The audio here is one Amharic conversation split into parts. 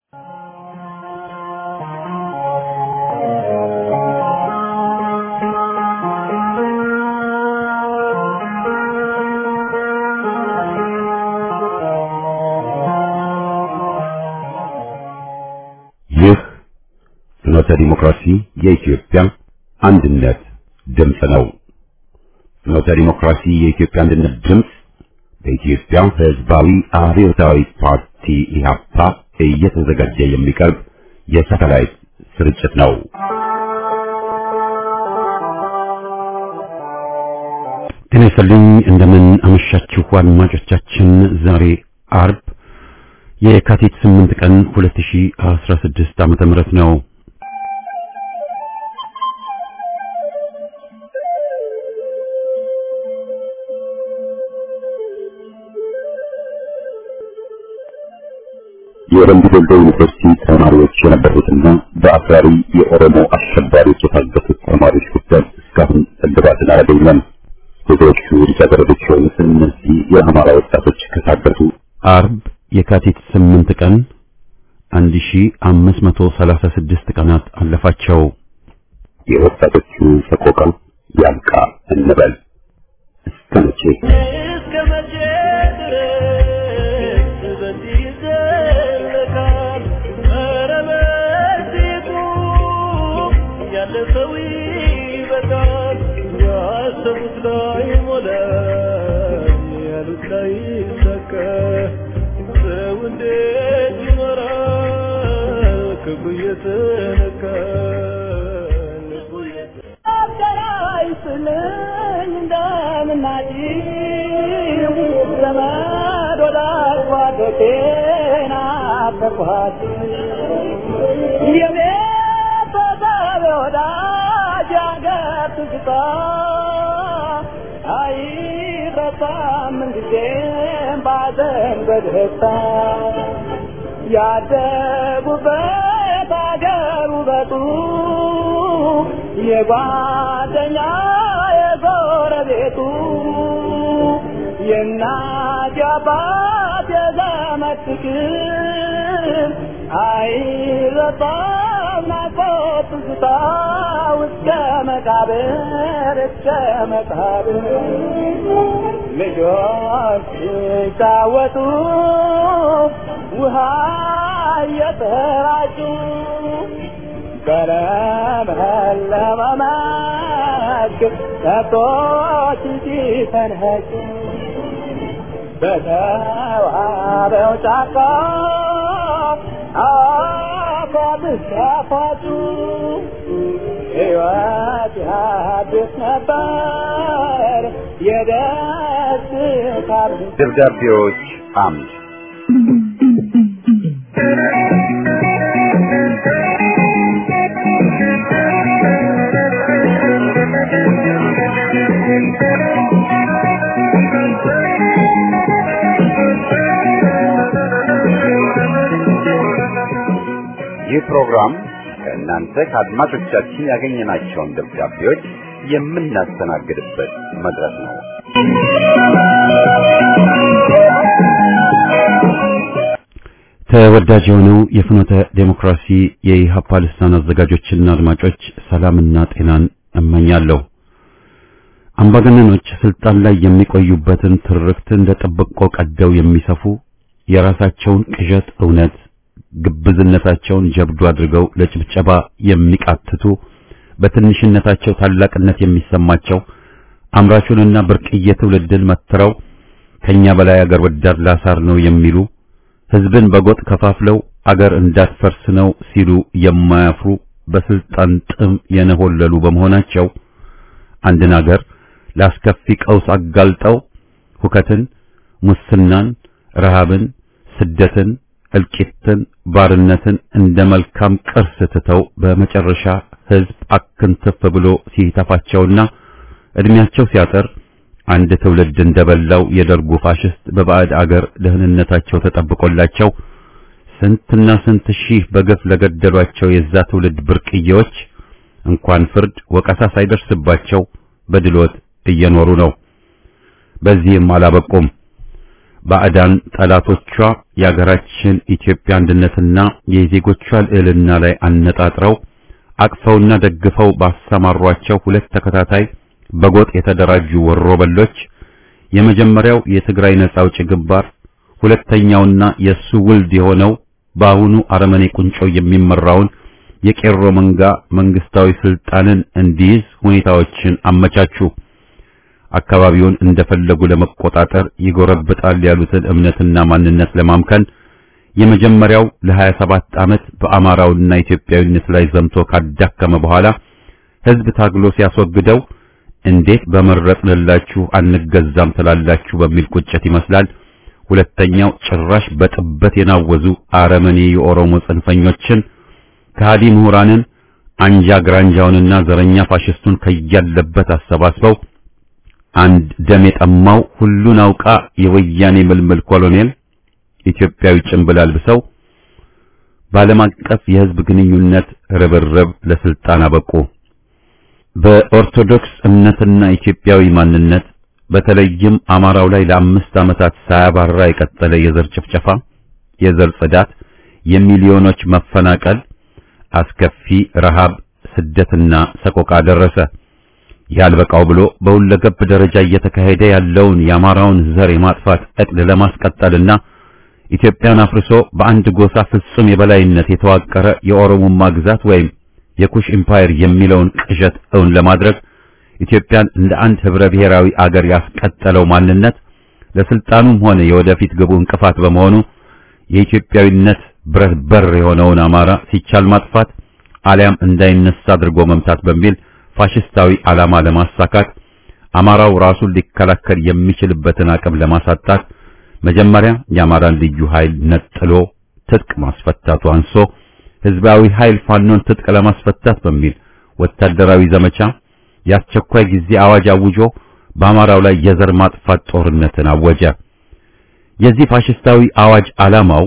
ይህ ፍኖተ ዲሞክራሲ የኢትዮጵያ አንድነት ድምፅ ነው። ፍኖተ ዲሞክራሲ የኢትዮጵያ አንድነት ድምፅ በኢትዮጵያ ሕዝባዊ አብዮታዊ ፓርቲ ኢህአፓ እየተዘጋጀ የሚቀርብ የሳተላይት ስርጭት ነው። ጤና ይስጥልኝ። እንደምን አመሻችሁ አድማጮቻችን። ዛሬ አርብ የካቲት 8 ቀን 2016 ዓመተ ምህረት ነው። የወረንዱ ዶልዶ ዩኒቨርሲቲ ተማሪዎች የነበሩትና በአክራሪ የኦሮሞ አሸባሪዎች የታገቱት ተማሪዎች ጉዳይ እስካሁን እልባትን አላገኘም። ብዙዎቹ ልጃገረዶች የሆኑት እነዚህ የአማራ ወጣቶች ከታገቱ አርብ የካቲት 8 ቀን 1536 ቀናት አለፋቸው። የወጣቶቹ ሰቆቃ ያልቃ እንበል እስከ መቼ? እስከ መቼ ድረስ በዚህ ይዘለቃል? ኧረ በዚሁ ያለፈው ይበቃል። ያሰቡት ላይ ሞላ፣ ያሉት ላይ ሰከ ሰው እንዴት ይኖራል? ክብሩ እየተነካ ልቡ አይስልኝ እንደምናጭው ዘመድ ወዳጅ ጓደቴና አፈኳት የቤተሰብ ወዳጅ ያገር ትዝታ አይረሳም ምንጊዜም ባዘን በደስታ ያደጉበት አገር ውበቱ የጓደኛ የጎረቤቱ የእናት የአባት የዘመድ ፍቅር አይረሳም ናፍቆት ትዝታ እስከ መቃብር እስከ መቃብር ልጆች ሲጫወቱ ውሃ እየተራጩ በለመለመ መስክ ከብቶች ሲፈንኸጩ በተዋበው ጫካ አፏት ሲያፏጩ ሕይወት ያድስ ነበር የደስታ ደብዳቤዎች አምድ ይህ ፕሮግራም ከእናንተ ከአድማጮቻችን ያገኘናቸውን ደብዳቤዎች የምናስተናግድበት መድረክ ነው። ተወዳጅ የሆነው የፍኖተ ዴሞክራሲ የኢህአፓ ልሳን አዘጋጆችና አድማጮች ሰላምና ጤናን እመኛለሁ። አምባገነኖች ስልጣን ላይ የሚቆዩበትን ትርክት እንደ ጠብቆ ቀደው የሚሰፉ የራሳቸውን ቅዠት እውነት ግብዝነታቸውን ጀብዱ አድርገው ለጭብጨባ የሚቃትቱ በትንሽነታቸው ታላቅነት የሚሰማቸው አምራቹንና ብርቅዬ ትውልድን መትረው ከኛ በላይ አገር ወዳድ ላሳር ነው የሚሉ ህዝብን በጎጥ ከፋፍለው አገር እንዳትፈርስ ነው ሲሉ የማያፍሩ በስልጣን ጥም የነሆለሉ በመሆናቸው አንድን አገር ላስከፊ ቀውስ አጋልጠው ሁከትን፣ ሙስናን፣ ረሃብን፣ ስደትን፣ እልቂትን፣ ባርነትን እንደ መልካም ቅርስ ትተው በመጨረሻ ህዝብ አክንትፍ ብሎ ሲተፋቸውና እድሜያቸው ሲያጠር አንድ ትውልድ እንደበላው የደርጉ ፋሽስት በባዕድ አገር ደህንነታቸው ተጠብቆላቸው ስንትና ስንት ሺህ በገፍ ለገደሏቸው የዛ ትውልድ ብርቅዬዎች እንኳን ፍርድ ወቀሳ ሳይደርስባቸው በድሎት እየኖሩ ነው። በዚህም አላበቁም። ባዕዳን ጠላቶቿ የአገራችን ኢትዮጵያ አንድነትና የዜጎቿ ልዕልና ላይ አነጣጥረው አቅፈውና ደግፈው ባሰማሯቸው ሁለት ተከታታይ በጎጥ የተደራጁ ወሮበሎች የመጀመሪያው የትግራይ ነጻ አውጪ ግንባር ሁለተኛውና የሱ ውልድ የሆነው በአሁኑ አረመኔ ቁንጮ የሚመራውን የቄሮ መንጋ መንግስታዊ ስልጣንን እንዲይዝ ሁኔታዎችን አመቻቹ። አካባቢውን እንደፈለጉ ለመቆጣጠር ይጎረብጣል ያሉትን እምነትና ማንነት ለማምከን የመጀመሪያው ለ27 ዓመት በአማራውና ኢትዮጵያዊነት ላይ ዘምቶ ካዳከመ በኋላ ህዝብ ታግሎ ሲያስወግደው እንዴት በመረጥንላችሁ አንገዛም ትላላችሁ በሚል ቁጭት ይመስላል። ሁለተኛው ጭራሽ በጥበት የናወዙ አረመኔ የኦሮሞ ጽንፈኞችን ከሃዲ ምሁራንን አንጃ ግራንጃውንና ዘረኛ ፋሽስቱን ከያለበት አሰባስበው አንድ ደም የጠማው ሁሉን አውቃ የወያኔ ምልምል ኮሎኔል ኢትዮጵያዊ ጭንብል አልብሰው በዓለም አቀፍ የህዝብ ግንኙነት ርብርብ ለስልጣን አበቁ። በኦርቶዶክስ እምነትና ኢትዮጵያዊ ማንነት በተለይም አማራው ላይ ለአምስት ዓመታት ሳያባራ የቀጠለ የዘር ጭፍጨፋ፣ የዘር ጽዳት፣ የሚሊዮኖች መፈናቀል፣ አስከፊ ረሃብ፣ ስደትና ሰቆቃ ደረሰ። ያልበቃው ብሎ በሁለገብ ደረጃ እየተካሄደ ያለውን የአማራውን ዘር የማጥፋት ዕቅድ ለማስቀጠልና ኢትዮጵያን አፍርሶ በአንድ ጎሳ ፍጹም የበላይነት የተዋቀረ የኦሮሞማ ግዛት ወይም የኩሽ ኢምፓየር የሚለውን ቅዠት እውን ለማድረግ ኢትዮጵያን እንደ አንድ ህብረ ብሔራዊ አገር ያስቀጠለው ማንነት ለስልጣኑም ሆነ የወደፊት ግቡ እንቅፋት በመሆኑ የኢትዮጵያዊነት ብረት በር የሆነውን አማራ ሲቻል ማጥፋት አሊያም እንዳይነሳ አድርጎ መምታት በሚል ፋሽስታዊ ዓላማ ለማሳካት አማራው ራሱን ሊከላከል የሚችልበትን አቅም ለማሳጣት መጀመሪያ የአማራን ልዩ ኃይል ነጥሎ ትጥቅ ማስፈታቱ አንሶ ህዝባዊ ኃይል ፋኖን ትጥቅ ለማስፈታት በሚል ወታደራዊ ዘመቻ የአስቸኳይ ጊዜ አዋጅ አውጆ በአማራው ላይ የዘር ማጥፋት ጦርነትን አወጀ። የዚህ ፋሽስታዊ አዋጅ ዓላማው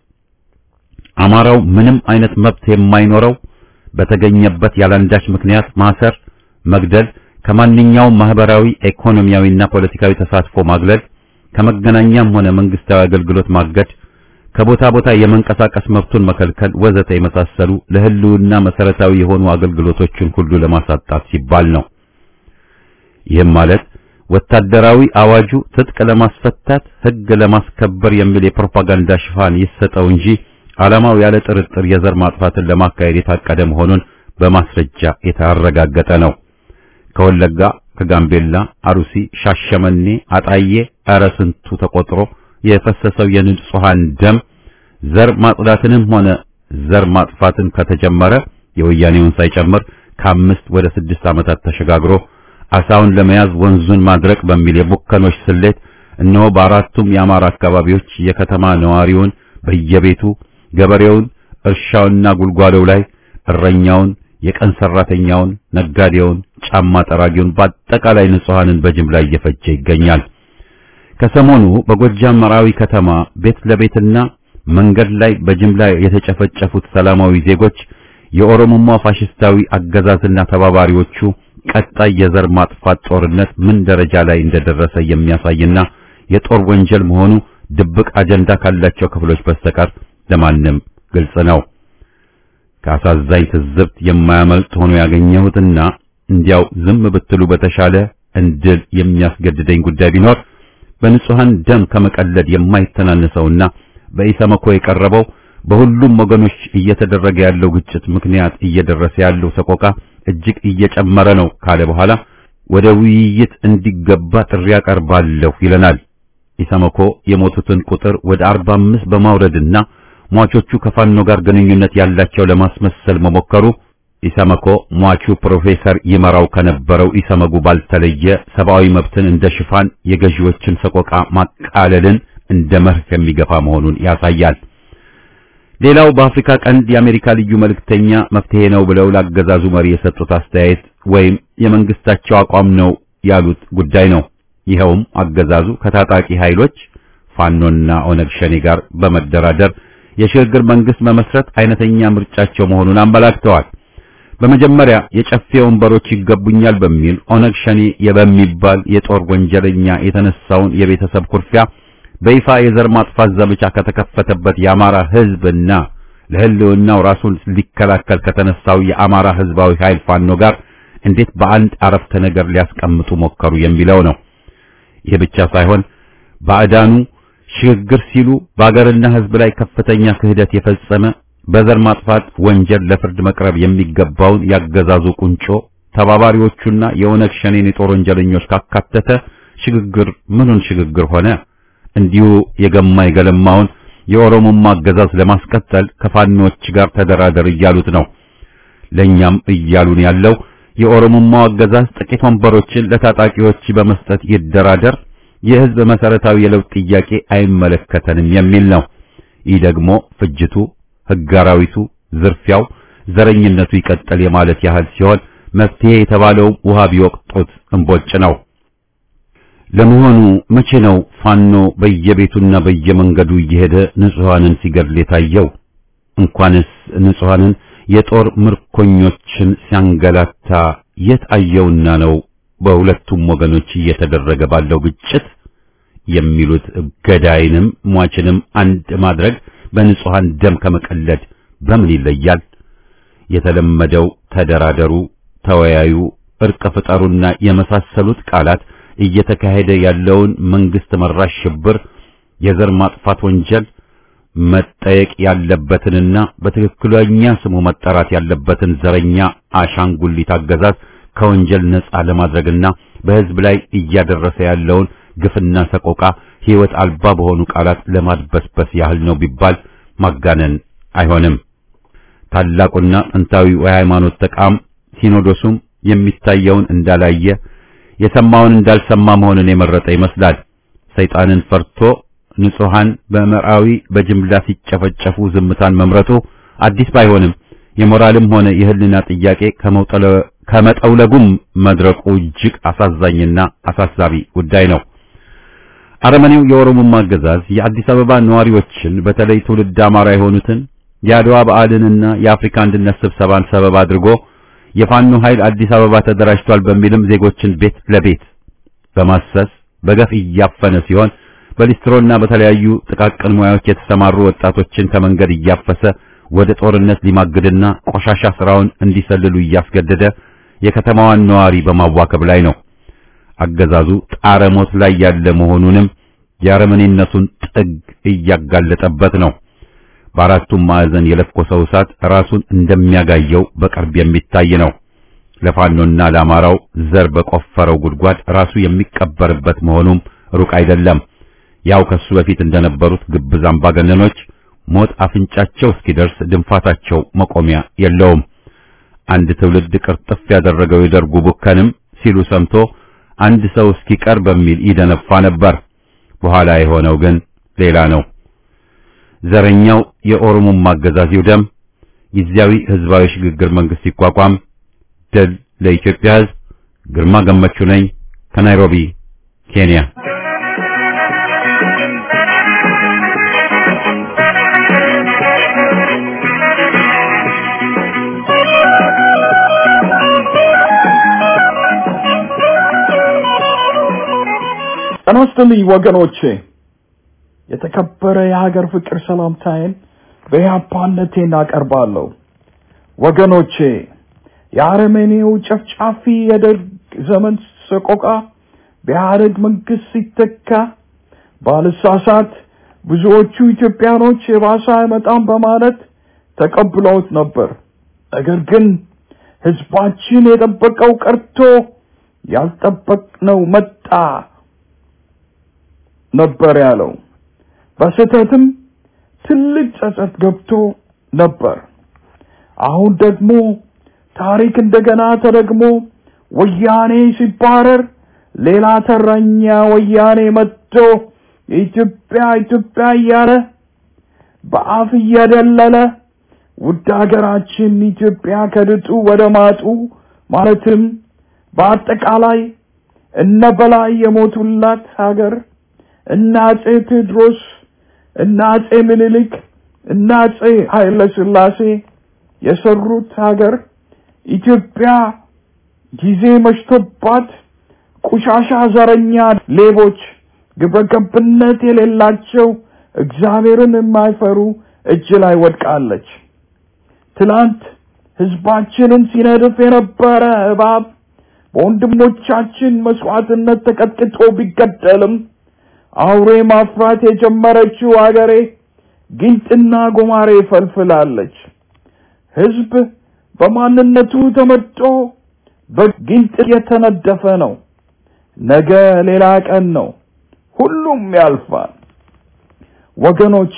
አማራው ምንም አይነት መብት የማይኖረው በተገኘበት ያላንዳች ምክንያት ማሰር፣ መግደል፣ ከማንኛውም ማህበራዊ፣ ኢኮኖሚያዊና ፖለቲካዊ ተሳትፎ ማግለል፣ ከመገናኛም ሆነ መንግስታዊ አገልግሎት ማገድ፣ ከቦታ ቦታ የመንቀሳቀስ መብቱን መከልከል ወዘተ የመሳሰሉ ለህልውና መሰረታዊ የሆኑ አገልግሎቶችን ሁሉ ለማሳጣት ሲባል ነው። ይህም ማለት ወታደራዊ አዋጁ ትጥቅ ለማስፈታት ህግ ለማስከበር የሚል የፕሮፓጋንዳ ሽፋን ይሰጠው እንጂ ዓላማው ያለ ጥርጥር የዘር ማጥፋትን ለማካሄድ የታቀደ መሆኑን በማስረጃ የተረጋገጠ ነው። ከወለጋ፣ ከጋምቤላ፣ አሩሲ፣ ሻሸመኔ፣ አጣዬ ኧረ ስንቱ ተቆጥሮ የፈሰሰው የንጹሃን ደም ዘር ማጽዳትንም ሆነ ዘር ማጥፋትን ከተጀመረ የወያኔውን ሳይጨምር ከአምስት ወደ ስድስት ዓመታት ተሸጋግሮ አሳውን ለመያዝ ወንዙን ማድረቅ በሚል የቡከኖች ስሌት እነሆ በአራቱም የአማራ አካባቢዎች የከተማ ነዋሪውን በየቤቱ ገበሬውን እርሻውንና ጉልጓሎው ላይ እረኛውን፣ የቀን ሰራተኛውን፣ ነጋዴውን፣ ጫማ ጠራጊውን በአጠቃላይ ንጹሃንን በጅምላ እየፈጀ ይገኛል። ከሰሞኑ በጎጃም መራዊ ከተማ ቤት ለቤትና መንገድ ላይ በጅምላ የተጨፈጨፉት ሰላማዊ ዜጎች የኦሮሞማ ፋሽስታዊ አገዛዝና ተባባሪዎቹ ቀጣይ የዘር ማጥፋት ጦርነት ምን ደረጃ ላይ እንደደረሰ የሚያሳይና የጦር ወንጀል መሆኑ ድብቅ አጀንዳ ካላቸው ክፍሎች በስተቀር ለማንም ግልጽ ነው። ከአሳዛኝ ትዝብት የማያመልጥ ሆኖ ያገኘሁትና እንዲያው ዝም ብትሉ በተሻለ እንድል የሚያስገድደኝ ጉዳይ ቢኖር በንጹሃን ደም ከመቀለድ የማይተናነሰውና በኢሰመኮ የቀረበው በሁሉም ወገኖች እየተደረገ ያለው ግጭት ምክንያት እየደረሰ ያለው ሰቆቃ እጅግ እየጨመረ ነው ካለ በኋላ ወደ ውይይት እንዲገባ ጥሪ ያቀርባለሁ ይለናል። ኢሰመኮ የሞቱትን ቁጥር ወደ 45 በማውረድና ሟቾቹ ከፋኖ ጋር ግንኙነት ያላቸው ለማስመሰል መሞከሩ ኢሰመኮ ሟቹ ፕሮፌሰር ይመራው ከነበረው ኢሰመጉ ባልተለየ ሰብአዊ መብትን እንደ ሽፋን የገዢዎችን ሰቆቃ ማቃለልን እንደ መርህ የሚገፋ መሆኑን ያሳያል። ሌላው በአፍሪካ ቀንድ የአሜሪካ ልዩ መልእክተኛ መፍትሄ ነው ብለው ላገዛዙ መሪ የሰጡት አስተያየት ወይም የመንግስታቸው አቋም ነው ያሉት ጉዳይ ነው። ይኸውም አገዛዙ ከታጣቂ ኃይሎች ፋኖና ኦነግ ሸኔ ጋር በመደራደር የሽግግር መንግስት መመስረት አይነተኛ ምርጫቸው መሆኑን አመላክተዋል። በመጀመሪያ የጨፌ ወንበሮች ይገቡኛል በሚል ኦነግ ሸኔ በሚባል የጦር ወንጀለኛ የተነሳውን የቤተሰብ ኩርፊያ በይፋ የዘር ማጥፋት ዘመቻ ከተከፈተበት የአማራ ሕዝብና ለሕልውናው ራሱን ሊከላከል ከተነሳው የአማራ ሕዝባዊ ኃይል ፋኖ ጋር እንዴት በአንድ አረፍተ ነገር ሊያስቀምጡ ሞከሩ የሚለው ነው። ይህ ብቻ ሳይሆን ባዕዳኑ ሽግግር ሲሉ በአገርና ሕዝብ ላይ ከፍተኛ ክህደት የፈጸመ በዘር ማጥፋት ወንጀል ለፍርድ መቅረብ የሚገባውን ያገዛዙ ቁንጮ ተባባሪዎቹና የኦነግ ሸኔን የጦር ወንጀለኞች ካካተተ ሽግግር ምኑን ሽግግር ሆነ? እንዲሁ የገማ የገለማውን የኦሮሞማ አገዛዝ ለማስቀጠል ከፋኖች ጋር ተደራደር እያሉት ነው። ለኛም እያሉን ያለው የኦሮሞማው አገዛዝ ጥቂት ወንበሮችን ለታጣቂዎች በመስጠት ይደራደር፣ የህዝብ መሰረታዊ የለውጥ ጥያቄ አይመለከተንም የሚል ነው። ይህ ደግሞ ፍጅቱ፣ ህግ አራዊቱ፣ ዝርፊያው፣ ዘረኝነቱ ይቀጥል የማለት ያህል ሲሆን መፍትሄ የተባለው ውሃ ቢወቅጡት እምቦጭ ነው። ለመሆኑ መቼ ነው ፋኖ በየቤቱና በየመንገዱ እየሄደ ንጹሐንን ሲገድል የታየው? እንኳንስ ንጹሐንን የጦር ምርኮኞችን ሲያንገላታ የት አየውና ነው በሁለቱም ወገኖች እየተደረገ ባለው ግጭት የሚሉት ገዳይንም ሟችንም አንድ ማድረግ በንጹሐን ደም ከመቀለድ በምን ይለያል? የተለመደው ተደራደሩ፣ ተወያዩ፣ እርቅ ፍጠሩና የመሳሰሉት ቃላት እየተካሄደ ያለውን መንግስት መራሽ ሽብር፣ የዘር ማጥፋት ወንጀል መጠየቅ ያለበትንና በትክክለኛ ስሙ መጠራት ያለበትን ዘረኛ አሻንጉሊት አገዛዝ ከወንጀል ነጻ ለማድረግና በህዝብ ላይ እያደረሰ ያለውን ግፍና ሰቆቃ ህይወት አልባ በሆኑ ቃላት ለማድበስበስ ያህል ነው ቢባል ማጋነን አይሆንም። ታላቁና ጥንታዊው የሃይማኖት ተቋም ሲኖዶሱም የሚታየውን እንዳላየ የሰማውን እንዳልሰማ መሆንን የመረጠ ይመስላል። ሰይጣንን ፈርቶ ንጹሃን በምዕራዊ በጅምላ ሲጨፈጨፉ ዝምታን መምረጡ አዲስ ባይሆንም የሞራልም ሆነ የህልና ጥያቄ ከመጠውለጉም መድረቁ እጅግ አሳዛኝና አሳሳቢ ጉዳይ ነው። አረመኔው የኦሮሞማ አገዛዝ የአዲስ አበባ ነዋሪዎችን በተለይ ትውልድ አማራ የሆኑትን የአድዋ በዓልንና የአፍሪካ አንድነት ስብሰባን ሰበብ አድርጎ የፋኖ ኃይል አዲስ አበባ ተደራጅቷል በሚልም ዜጎችን ቤት ለቤት በማሰስ በገፍ እያፈነ ሲሆን በሊስትሮና በተለያዩ ጥቃቅን ሙያዎች የተሰማሩ ወጣቶችን ከመንገድ እያፈሰ ወደ ጦርነት ሊማግድና ቆሻሻ ስራውን እንዲሰልሉ እያስገደደ የከተማዋን ነዋሪ በማዋከብ ላይ ነው። አገዛዙ ጣረ ሞት ላይ ያለ መሆኑንም የአረመኔነቱን ጥግ እያጋለጠበት ነው። በአራቱም ማዕዘን የለኮሰው እሳት ራሱን እንደሚያጋየው በቅርብ የሚታይ ነው። ለፋኖና ለአማራው ዘር በቆፈረው ጉድጓድ ራሱ የሚቀበርበት መሆኑም ሩቅ አይደለም። ያው ከሱ በፊት እንደነበሩት ግብዝ አምባገነኖች ሞት አፍንጫቸው እስኪደርስ ድንፋታቸው መቆሚያ የለውም። አንድ ትውልድ ቅርጥፍ ያደረገው የደርጉ ቡከንም ሲሉ ሰምቶ አንድ ሰው እስኪቀር በሚል ይደነፋ ነበር። በኋላ የሆነው ግን ሌላ ነው። ዘረኛው የኦሮሞማ አገዛዝ ይውደም፣ ጊዜያዊ ህዝባዊ ሽግግር መንግስት ይቋቋም። ድል ለኢትዮጵያ ህዝብ። ግርማ ገመቹ ነኝ ከናይሮቢ ኬንያ። ጤና ይስጥልኝ ወገኖቼ። የተከበረ የሀገር ፍቅር ሰላምታዬን በያፓነቴ እናቀርባለሁ። ወገኖቼ የአረመኔው ጨፍጫፊ የደርግ ዘመን ሰቆቃ በኢህአደግ መንግስት ሲተካ ባልሳሳት ብዙዎቹ ኢትዮጵያኖች የባሰ አይመጣም በማለት ተቀብለውት ነበር። ነገር ግን ህዝባችን የጠበቀው ቀርቶ ያልጠበቅነው መጣ ነበር ያለው። በስህተትም ትልቅ ጸጸት ገብቶ ነበር። አሁን ደግሞ ታሪክ እንደገና ተደግሞ ወያኔ ሲባረር ሌላ ተረኛ ወያኔ መጥቶ የኢትዮጵያ ኢትዮጵያ እያለ በአፍ እየደለለ ውድ ሀገራችን ኢትዮጵያ ከድጡ ወደ ማጡ ማለትም በአጠቃላይ እነ በላይ የሞቱላት ሀገር እነ አጼ ቴዎድሮስ እነ አጼ ምኒልክ እነ አጼ ኃይለ ሥላሴ የሰሩት ሀገር ኢትዮጵያ ጊዜ መሽቶባት ቆሻሻ ዘረኛ ሌቦች ግብረገብነት የሌላቸው እግዚአብሔርን የማይፈሩ እጅ ላይ ወድቃለች። ትላንት ህዝባችንን ሲነድፍ የነበረ እባብ በወንድሞቻችን መስዋዕትነት ተቀጥቅጦ ቢገደልም አውሬ ማፍራት የጀመረችው አገሬ ጊንጥና ጎማሬ ፈልፍላለች። ህዝብ በማንነቱ ተመጦ በጊንጥ የተነደፈ ነው። ነገ ሌላ ቀን ነው። ሁሉም ያልፋል። ወገኖቼ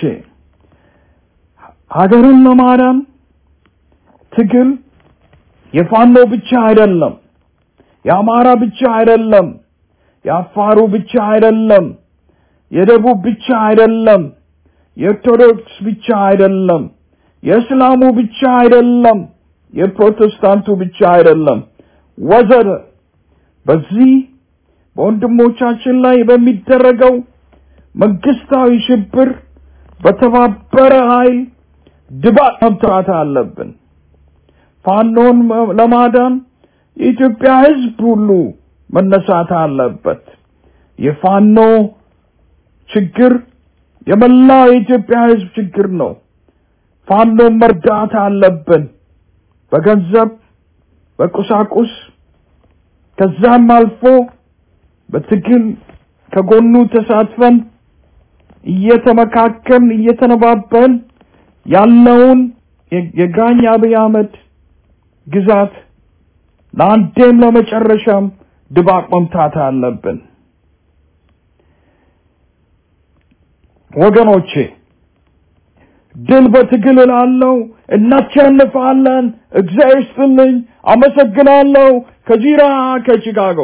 ሀገርን ለማዳን ትግል የፋኖ ብቻ አይደለም፣ የአማራ ብቻ አይደለም፣ የአፋሩ ብቻ አይደለም፣ የደቡብ ብቻ አይደለም፣ የኦርቶዶክስ ብቻ አይደለም፣ የእስላሙ ብቻ አይደለም፣ የፕሮቴስታንቱ ብቻ አይደለም፣ ወዘተ በዚህ በወንድሞቻችን ላይ በሚደረገው መንግስታዊ ሽብር በተባበረ ኃይል ድባቅ መምታት አለብን። ፋኖን ለማዳን የኢትዮጵያ ህዝብ ሁሉ መነሳት አለበት። የፋኖ ችግር የመላው የኢትዮጵያ ህዝብ ችግር ነው። ፋኖን መርዳት አለብን። በገንዘብ፣ በቁሳቁስ ከዛም አልፎ በትግል ከጎኑ ተሳትፈን እየተመካከልን እየተነባበን ያለውን የጋኝ አብይ አህመድ ግዛት ለአንዴም ለመጨረሻም ድባቅ መምታት አለብን። ወገኖቼ ድል በትግል እላለሁ። እናሸንፋለን። እግዚአብሔር ይስጥልኝ። አመሰግናለሁ። ከዚራ ከቺካጎ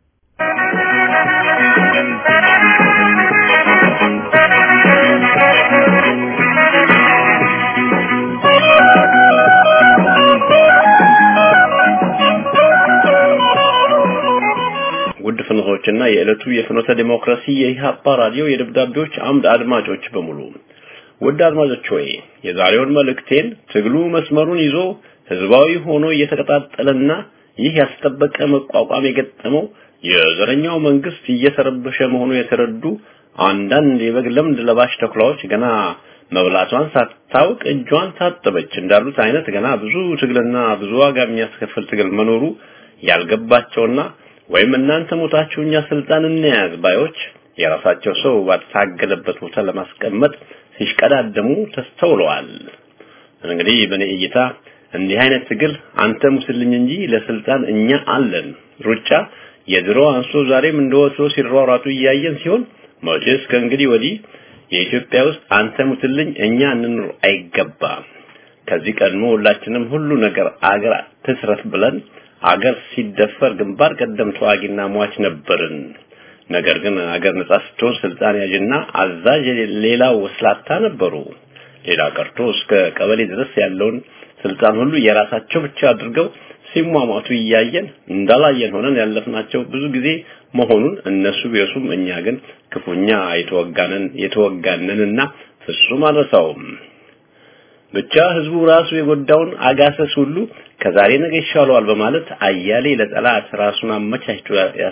ውድ ፍኖቶችና የዕለቱ የፍኖተ ዲሞክራሲ የኢህአፓ ራዲዮ የደብዳቤዎች አምድ አድማጮች በሙሉ ውድ አድማጮች ሆይ የዛሬውን መልእክቴን ትግሉ መስመሩን ይዞ ህዝባዊ ሆኖ እየተቀጣጠለና ይህ ያስጠበቀ መቋቋም የገጠመው የዘረኛው መንግስት እየተረበሸ መሆኑ የተረዱ አንዳንድ የበግ ለምድ ለባሽ ተኩላዎች ገና መብላቷን ሳታውቅ እጇን ታጠበች እንዳሉት አይነት ገና ብዙ ትግልና ብዙ ዋጋ የሚያስከፍል ትግል መኖሩ ያልገባቸውና ወይም እናንተ ሞታችሁ እኛ ስልጣን እንያዝ ባዮች የራሳቸው ሰው ባልታገለበት ቦታ ለማስቀመጥ ሲሽቀዳደሙ ተስተውለዋል። እንግዲህ በኔ እይታ እንዲህ አይነት ትግል አንተ ሙስልኝ እንጂ ለስልጣን እኛ አለን ሩጫ የድሮ አንሶ ዛሬም እንደወትሮ ሲሯሯጡ እያየን ሲሆን መቼስ ከእንግዲህ ወዲህ የኢትዮጵያ ውስጥ አንተ ሙትልኝ እኛ እንኑር አይገባም። ከዚህ ቀድሞ ሁላችንም ሁሉ ነገር አገር ትስረት ብለን አገር ሲደፈር ግንባር ቀደም ተዋጊና ሟች ነበርን። ነገር ግን አገር ነጻ ስትሆን ስልጣን ያዥና አዛዥ ሌላው ወስላታ ነበሩ። ሌላ ቀርቶ እስከ ቀበሌ ድረስ ያለውን ስልጣን ሁሉ የራሳቸው ብቻ አድርገው ሲሟሟቱ እያየን እንዳላየን ሆነን ያለፍናቸው ብዙ ጊዜ መሆኑን እነሱ ቢረሱም እኛ ግን ክፉኛ የተወጋነን የተወጋነንና ፍጹም አልረሳውም። ብቻ ህዝቡ ራሱ የጎዳውን አጋሰስ ሁሉ ከዛሬ ነገ ይሻለዋል በማለት አያሌ ለጠላት ራሱን አመቻችቶ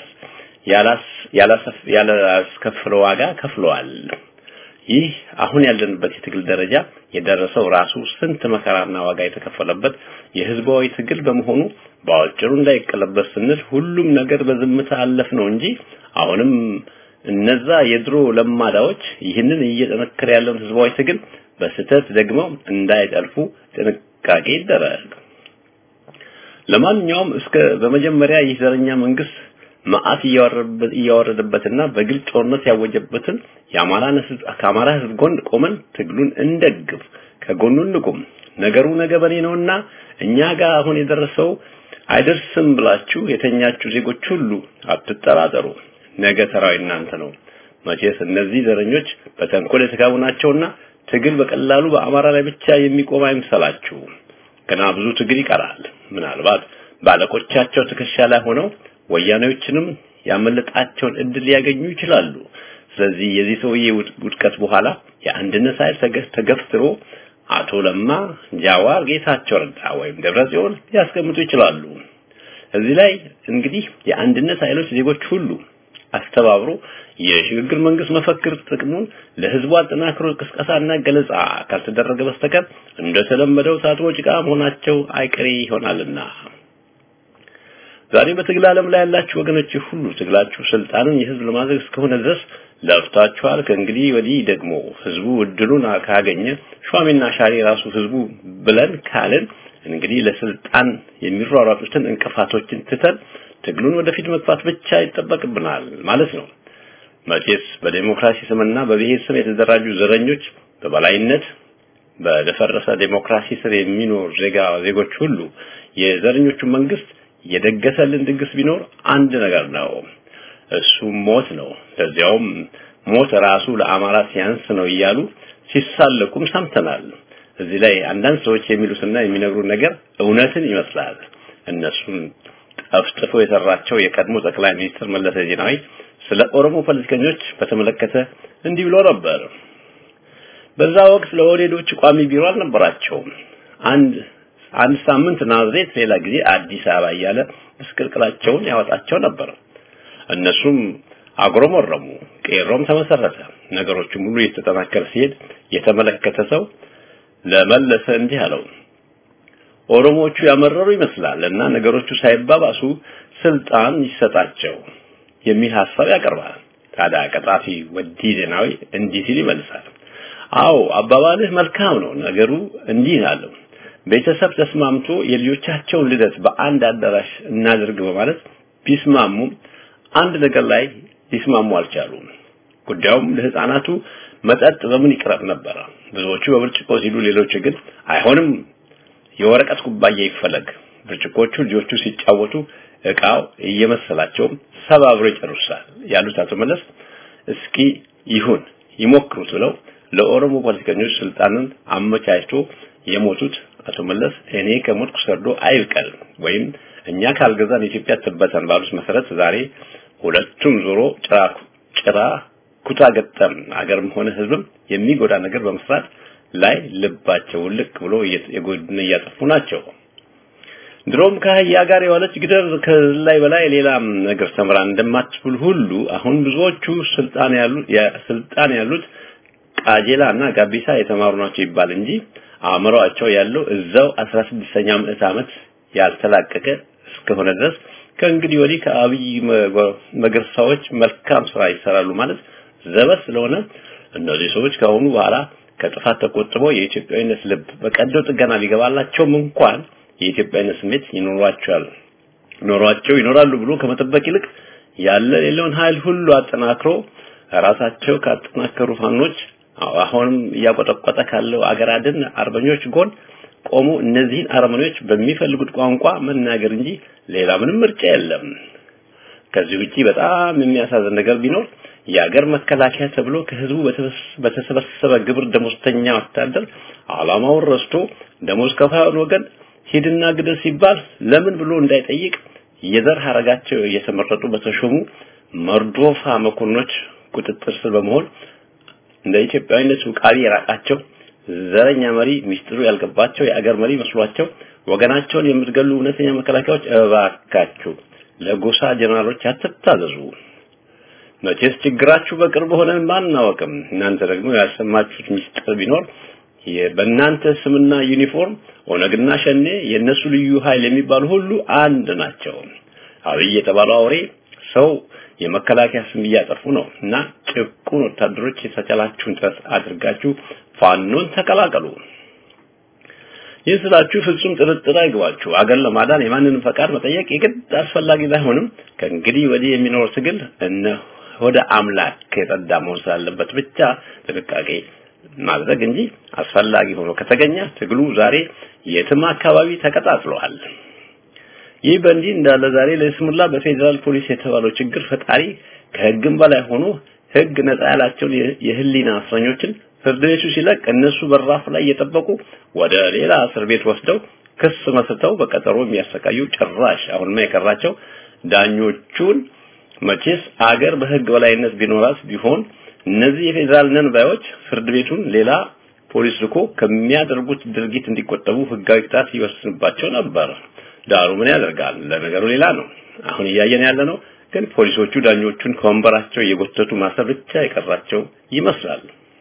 ያላስከፍለው ዋጋ ከፍለዋል። ይህ አሁን ያለንበት የትግል ደረጃ የደረሰው ራሱ ስንት መከራና ዋጋ የተከፈለበት የህዝባዊ ትግል በመሆኑ በአጭሩ እንዳይቀለበስ ስንል ሁሉም ነገር በዝምታ አለፍ ነው እንጂ አሁንም እነዛ የድሮ ለማዳዎች ይህንን እየጠነከረ ያለውን ህዝባዊ ትግል በስተት ደግመው እንዳይጠልፉ ጥንቃቄ ይደረግ። ለማንኛውም እስከ በመጀመሪያ ይህ ዘረኛ መንግስት መዓት እያወረደበትና በግልጽ ጦርነት ያወጀበትን የአማራን ህዝብ ከአማራ ህዝብ ጎን ቆመን ትግሉን እንደግፍ፣ ከጎኑ እንቁም። ነገሩ ነገ በኔ ነውና እኛ ጋር አሁን የደረሰው አይደርስም ብላችሁ የተኛችሁ ዜጎች ሁሉ አትጠራጠሩ። ነገ ተራው እናንተ ነው። መቼስ እነዚህ ዘረኞች በተንኮል የተጋቡ ናቸውና ትግል በቀላሉ በአማራ ላይ ብቻ የሚቆም አይምሰላችሁ። ገና ብዙ ትግል ይቀራል። ምናልባት ባለቆቻቸው ትከሻ ላይ ሆነው ወያኔዎችንም ያመለጣቸውን እድል ሊያገኙ ይችላሉ። ስለዚህ የዚህ ሰውዬ ውድቀት በኋላ የአንድነት ኃይል ተገፍትሮ አቶ ለማ፣ ጃዋር፣ ጌታቸው ረዳ ወይም ደብረጽዮን ሊያስቀምጡ ይችላሉ። እዚህ ላይ እንግዲህ የአንድነት ኃይሎች ዜጎች ሁሉ አስተባብሮ የሽግግር መንግስት መፈክር ጥቅሙን ለህዝቡ አጠናክሮ ቅስቀሳና ገለጻ ካልተደረገ በስተቀር እንደተለመደው ታጥቦ ጭቃ መሆናቸው አይቀሬ ይሆናልና ዛሬ በትግል ዓለም ላይ ያላችሁ ወገኖች ሁሉ ትግላችሁ ስልጣንን የህዝብ ለማድረግ እስከሆነ ድረስ ለፍታችኋል። ከእንግዲህ ወዲህ ደግሞ ህዝቡ እድሉን ካገኘ ሿሚና ሻሪ ራሱ ህዝቡ ብለን ካልን እንግዲህ ለስልጣን የሚሯሯጡትን እንቅፋቶችን ትተን ትግሉን ወደፊት መግፋት ብቻ ይጠበቅብናል ማለት ነው። መቼስ በዴሞክራሲ ስምና በብሔር ስም የተደራጁ ዘረኞች በበላይነት በደፈረሰ ዴሞክራሲ ስር የሚኖር ዜጋ ዜጎች ሁሉ የዘረኞቹ መንግስት የደገሰልን ድግስ ቢኖር አንድ ነገር ነው። እሱም ሞት ነው። ለዚያውም ሞት ራሱ ለአማራ ሲያንስ ነው እያሉ ሲሳለቁም ሰምተናል። እዚህ ላይ አንዳንድ ሰዎች የሚሉትና የሚነግሩን ነገር እውነትን ይመስላል። እነሱን ጠፍጥፎ የሰራቸው የቀድሞ ጠቅላይ ሚኒስትር መለስ ዜናዊ ስለ ኦሮሞ ፖለቲከኞች በተመለከተ እንዲህ ብሎ ነበር። በዛ ወቅት ለኦህዴዶች ቋሚ ቢሮ አልነበራቸውም። አንድ አንድ ሳምንት ናዝሬት፣ ሌላ ጊዜ አዲስ አበባ እያለ ምስቅልቅላቸውን ያወጣቸው ነበር። እነሱም አጉረመረሙ። ቄሮም ተመሰረተ። ነገሮቹም ሁሉ እየተጠናከረ ሲሄድ የተመለከተ ሰው ለመለሰ እንዲህ አለው። ኦሮሞዎቹ ያመረሩ ይመስላል እና ነገሮቹ ሳይባባሱ ስልጣን ይሰጣቸው የሚል ሀሳብ ያቀርባል። ታዲያ ቀጣፊ ወዲ ዜናዊ እንዲህ ሲል ይመልሳል። አዎ አባባልህ መልካም ነው። ነገሩ እንዲህ አለው። ቤተሰብ ተስማምቶ የልጆቻቸውን ልደት በአንድ አዳራሽ እናድርግ በማለት ቢስማሙም አንድ ነገር ላይ ሊስማሙ አልቻሉም። ጉዳዩም ለህፃናቱ መጠጥ በምን ይቅረብ ነበረ። ብዙዎቹ በብርጭቆ ሲሉ፣ ሌሎች ግን አይሆንም የወረቀት ኩባያ ይፈለግ። ብርጭቆቹ ልጆቹ ሲጫወቱ እቃው እየመሰላቸው ሰባብሮ ይጨርሳል ያሉት አቶ መለስ እስኪ ይሁን ይሞክሩት ብለው ለኦሮሞ ፖለቲከኞች ስልጣንን አመቻችቶ የሞቱት አቶ መለስ እኔ ከሞትኩ ሰርዶ አይብቀል ወይም እኛ ካልገዛን ኢትዮጵያ ትበተን ባሉት መሰረት ዛሬ ሁለቱም ዞሮ ጭራ ጭራ ኩታ ገጠም አገርም ሆነ ህዝብም የሚጎዳ ነገር በመስራት ላይ ልባቸው ልቅ ብሎ የጎድን እያጠፉ ናቸው። ድሮም ከአህያ ጋር የዋለች ግደር ከላይ በላይ ሌላም ነገር ተምራ እንደማትብል ሁሉ አሁን ብዙዎቹ ስልጣን ያሉ ስልጣን ያሉት ቃጀላ እና ጋቢሳ የተማሩ ናቸው ይባል እንጂ አእምሮአቸው ያለው እዛው 16ኛ ምዕት ዓመት ያልተላቀቀ እስከሆነ ድረስ ከእንግዲህ ወዲህ ከአብይ መገርሳዎች መልካም ስራ ይሰራሉ ማለት ዘበት ስለሆነ እነዚህ ሰዎች ከአሁኑ በኋላ ከጥፋት ተቆጥበው የኢትዮጵያዊነት ልብ በቀዶ ጥገና ቢገባላቸውም እንኳን የኢትዮጵያዊነት ስሜት ይኖሯቸዋል ኖሯቸው ይኖራሉ ብሎ ከመጠበቅ ይልቅ ያለ ሌላውን ኃይል ሁሉ አጠናክሮ ራሳቸው ካጠናከሩ ፋኖች አሁንም እያቆጠቆጠ ካለው አገር አድን አርበኞች ጎን ቆሞ እነዚህን አርመኞች በሚፈልጉት ቋንቋ መናገር እንጂ ሌላ ምንም ምርጫ የለም። ከዚህ ውጪ በጣም የሚያሳዝን ነገር ቢኖር የአገር መከላከያ ተብሎ ከህዝቡ በተሰበሰበ ግብር ደሞዝተኛ ወታደር ዓላማውን ረስቶ ደሞዝ ከፋዩን ወገን ሂድና ግደል ሲባል ለምን ብሎ እንዳይጠይቅ የዘር ሀረጋቸው እየተመረጡ በተሾሙ መርዶፋ መኮንኖች ቁጥጥር ስር በመሆን እንደ ኢትዮጵያዊነት ውቃቢ የራቃቸው ዘረኛ መሪ ሚስጥሩ ያልገባቸው የአገር መሪ መስሏቸው ወገናቸውን የምትገሉ እውነተኛ መከላከያዎች እባካችሁ ለጎሳ ጀነራሎች አትታዘዙ። መቼስ ችግራችሁ በቅርብ ሆነን ማናወቅም። እናንተ ደግሞ ያልሰማችሁት ሚስጥር ቢኖር በእናንተ ስምና ዩኒፎርም ኦነግና ሸኔ የነሱ ልዩ ኃይል የሚባሉ ሁሉ አንድ ናቸው። አብይ የተባለው አውሬ ሰው የመከላከያ ስም እያጠፉ ነው እና ጭቁን ወታደሮች የተቻላችሁን ጥረት አድርጋችሁ ፋኖን ተቀላቀሉ። ይህ ስላችሁ ፍጹም ጥርጥር አይግባችሁ። አገር ለማዳን የማንንም ፈቃድ መጠየቅ የግድ አስፈላጊ ባይሆንም ከእንግዲህ ወዲህ የሚኖር ትግል እነ ወደ አምላክ የጸዳ መሆን ስላለበት ብቻ ጥንቃቄ ማድረግ እንጂ አስፈላጊ ሆኖ ከተገኘ ትግሉ ዛሬ የትም አካባቢ ተቀጣጥሏል። ይህ በእንዲህ እንዳለ ዛሬ ለስሙላ በፌዴራል ፖሊስ የተባለው ችግር ፈጣሪ ከህግም በላይ ሆኖ ህግ ነፃ ያላቸውን የህሊና እስረኞችን ፍርድ ቤቱ ሲለቅ እነሱ በራፍ ላይ እየጠበቁ ወደ ሌላ እስር ቤት ወስደው ክስ መስርተው በቀጠሮ የሚያሰቃዩ ጭራሽ አሁንማ የቀራቸው ዳኞቹን መቼስ አገር በህግ በላይነት ቢኖራት ቢሆን እነዚህ የፌዴራል ነን ባዮች ፍርድ ቤቱን ሌላ ፖሊስ ልኮ ከሚያደርጉት ድርጊት እንዲቆጠቡ ህጋዊ ቅጣት ይወስንባቸው ነበር። ዳሩ ምን ያደርጋል? ለነገሩ ሌላ ነው። አሁን እያየን ያለ ነው ግን ፖሊሶቹ ዳኞቹን ከወንበራቸው እየጎተቱ ማሰር ብቻ የቀራቸው ይመስላል።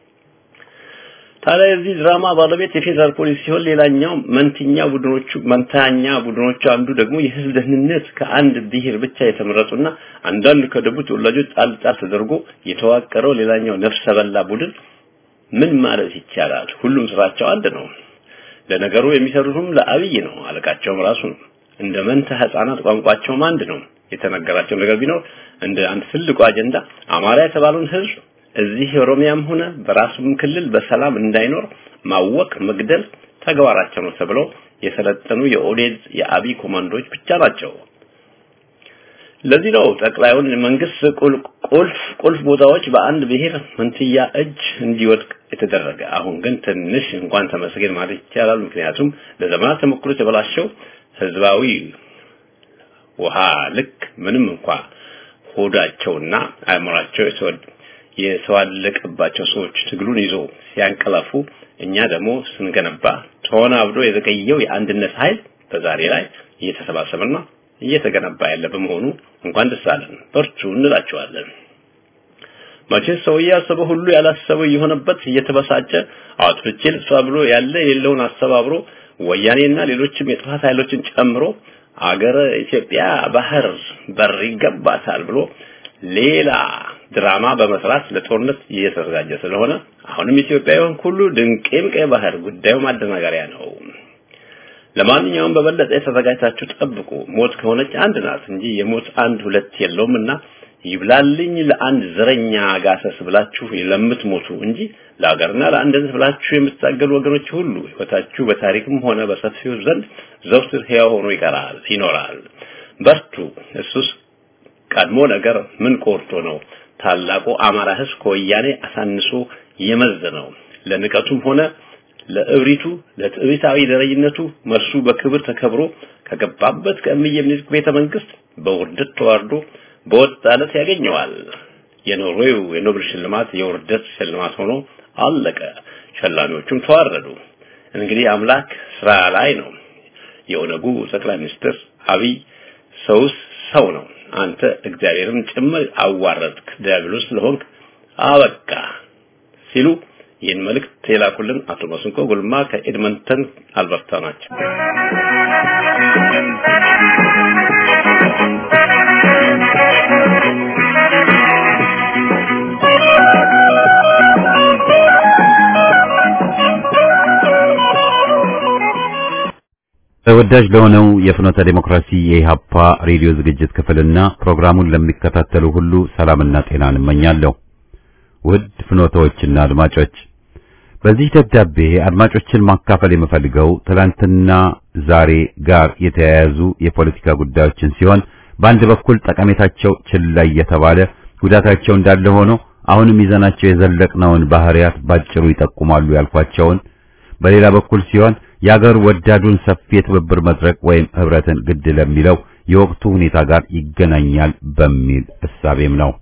ታዲያ የዚህ ድራማ ባለቤት የፌዴራል ፖሊስ ሲሆን ሌላኛው መንትኛ ቡድኖቹ መንታኛ ቡድኖቹ አንዱ ደግሞ የህዝብ ደህንነት ከአንድ ብሔር ብቻ የተመረጡና አንዳንድ ከደቡብ ተወላጆች ጣል ጣል ተደርጎ የተዋቀረው ሌላኛው ነፍሰ በላ ቡድን ምን ማለት ይቻላል? ሁሉም ስራቸው አንድ ነው። ለነገሩ የሚሰሩትም ለአብይ ነው። አለቃቸውም ራሱ ነው። እንደ መንታ ህፃናት ቋንቋቸውም አንድ ነው። የተነገራቸው ነገር ቢኖር እንደ አንድ ትልቁ አጀንዳ አማራ የተባለውን ህዝብ እዚህ ኦሮሚያም ሆነ በራሱም ክልል በሰላም እንዳይኖር ማወቅ፣ መግደል ተግባራቸው ነው ተብለው የሰለጠኑ የኦዴድ የአብይ ኮማንዶዎች ብቻ ናቸው። ለዚህ ነው ጠቅላዩን መንግስት ቁልፍ ቁልፍ ቦታዎች በአንድ ብሔር መንትያ እጅ እንዲወድቅ የተደረገ። አሁን ግን ትንሽ እንኳን ተመስገን ማለት ይቻላል። ምክንያቱም ለዘመናት ተሞክሮ የተበላሸው ህዝባዊ ውሃ ልክ ምንም እንኳ ሆዳቸውና አእምሯቸው የተዋለቀባቸው ሰዎች ትግሉን ይዞ ሲያንቀላፉ እኛ ደግሞ ስንገነባ ተወናብዶ የዘገየው የአንድነት ኃይል በዛሬ ላይ እየተሰባሰበና እየተገነባ ያለ በመሆኑ እንኳን ደስ አለን፣ በርቱ እንላቸዋለን። መቼስ ሰው ያሰበው ሁሉ ያላሰበው የሆነበት እየተበሳጨ አውጥቼ ልጥፋ ብሎ ያለ የሌለውን አስተባብሮ ወያኔና ሌሎችም የጥፋት ኃይሎችን ጨምሮ አገረ ኢትዮጵያ ባህር በር ይገባታል ብሎ ሌላ ድራማ በመስራት ለጦርነት እየተዘጋጀ ስለሆነ አሁንም ኢትዮጵያውያን ሁሉ ድንቄም ቀይ ባህር ጉዳዩ ማደናገሪያ ነው። ለማንኛውም በበለጠ የተዘጋጅታችሁ ጠብቁ። ሞት ከሆነች አንድ ናት እንጂ የሞት አንድ ሁለት የለውምና ይብላልኝ ለአንድ ዘረኛ ጋሰስ ብላችሁ ለምትሞቱ እንጂ ለሀገርና ለአንድነት ብላችሁ የምትታገሉ ወገኖች ሁሉ ህይወታችሁ በታሪክም ሆነ በሰፊው ዘንድ ዘውትር ሕያው ሆኖ ይቀራል ይኖራል። በርቱ። እሱስ ቀድሞ ነገር ምን ቆርጦ ነው ታላቁ አማራ ህዝብ ከወያኔ አሳንሶ የመዘነው? ለንቀቱም ሆነ ለእብሪቱ ለትዕቢታዊ ደረጅነቱ መልሱ በክብር ተከብሮ ከገባበት ከእምዬ ምኒልክ ቤተ መንግስት በውርደት ተዋርዶ በወጣለት ያገኘዋል። የኖርዌው የኖብል ሽልማት የውርደት ሽልማት ሆኖ አለቀ። ሸላሚዎቹም ተዋረዱ። እንግዲህ አምላክ ስራ ላይ ነው። የኦነጉ ጠቅላይ ሚኒስትር አብይ ሰውስ ሰው ነው። አንተ እግዚአብሔርን ጭምር አዋረድክ፣ ዲያብሎስ ስለሆንክ አበቃ ሲሉ ይህን መልእክት የላኩልን አቶ መስንቆ ጉልማ ከኤድመንተን አልበርታ ናቸው። ተወዳጅ ለሆነው የፍኖተ ዴሞክራሲ የኢሃፓ ሬዲዮ ዝግጅት ክፍልና ፕሮግራሙን ለሚከታተሉ ሁሉ ሰላምና ጤናን እመኛለሁ። ውድ ፍኖተዎችና አድማጮች በዚህ ደብዳቤ አድማጮችን ማካፈል የምፈልገው ትላንትና ዛሬ ጋር የተያያዙ የፖለቲካ ጉዳዮችን ሲሆን በአንድ በኩል ጠቀሜታቸው ችላ እየተባለ ጉዳታቸው እንዳለ ሆኖ አሁንም ይዘናቸው የዘለቅነውን ባህሪያት ባጭሩ ይጠቁማሉ ያልኳቸውን በሌላ በኩል ሲሆን የአገር ወዳዱን ሰፊ የትብብር መድረክ ወይም ህብረትን ግድ ለሚለው የወቅቱ ሁኔታ ጋር ይገናኛል በሚል እሳቤም ነው።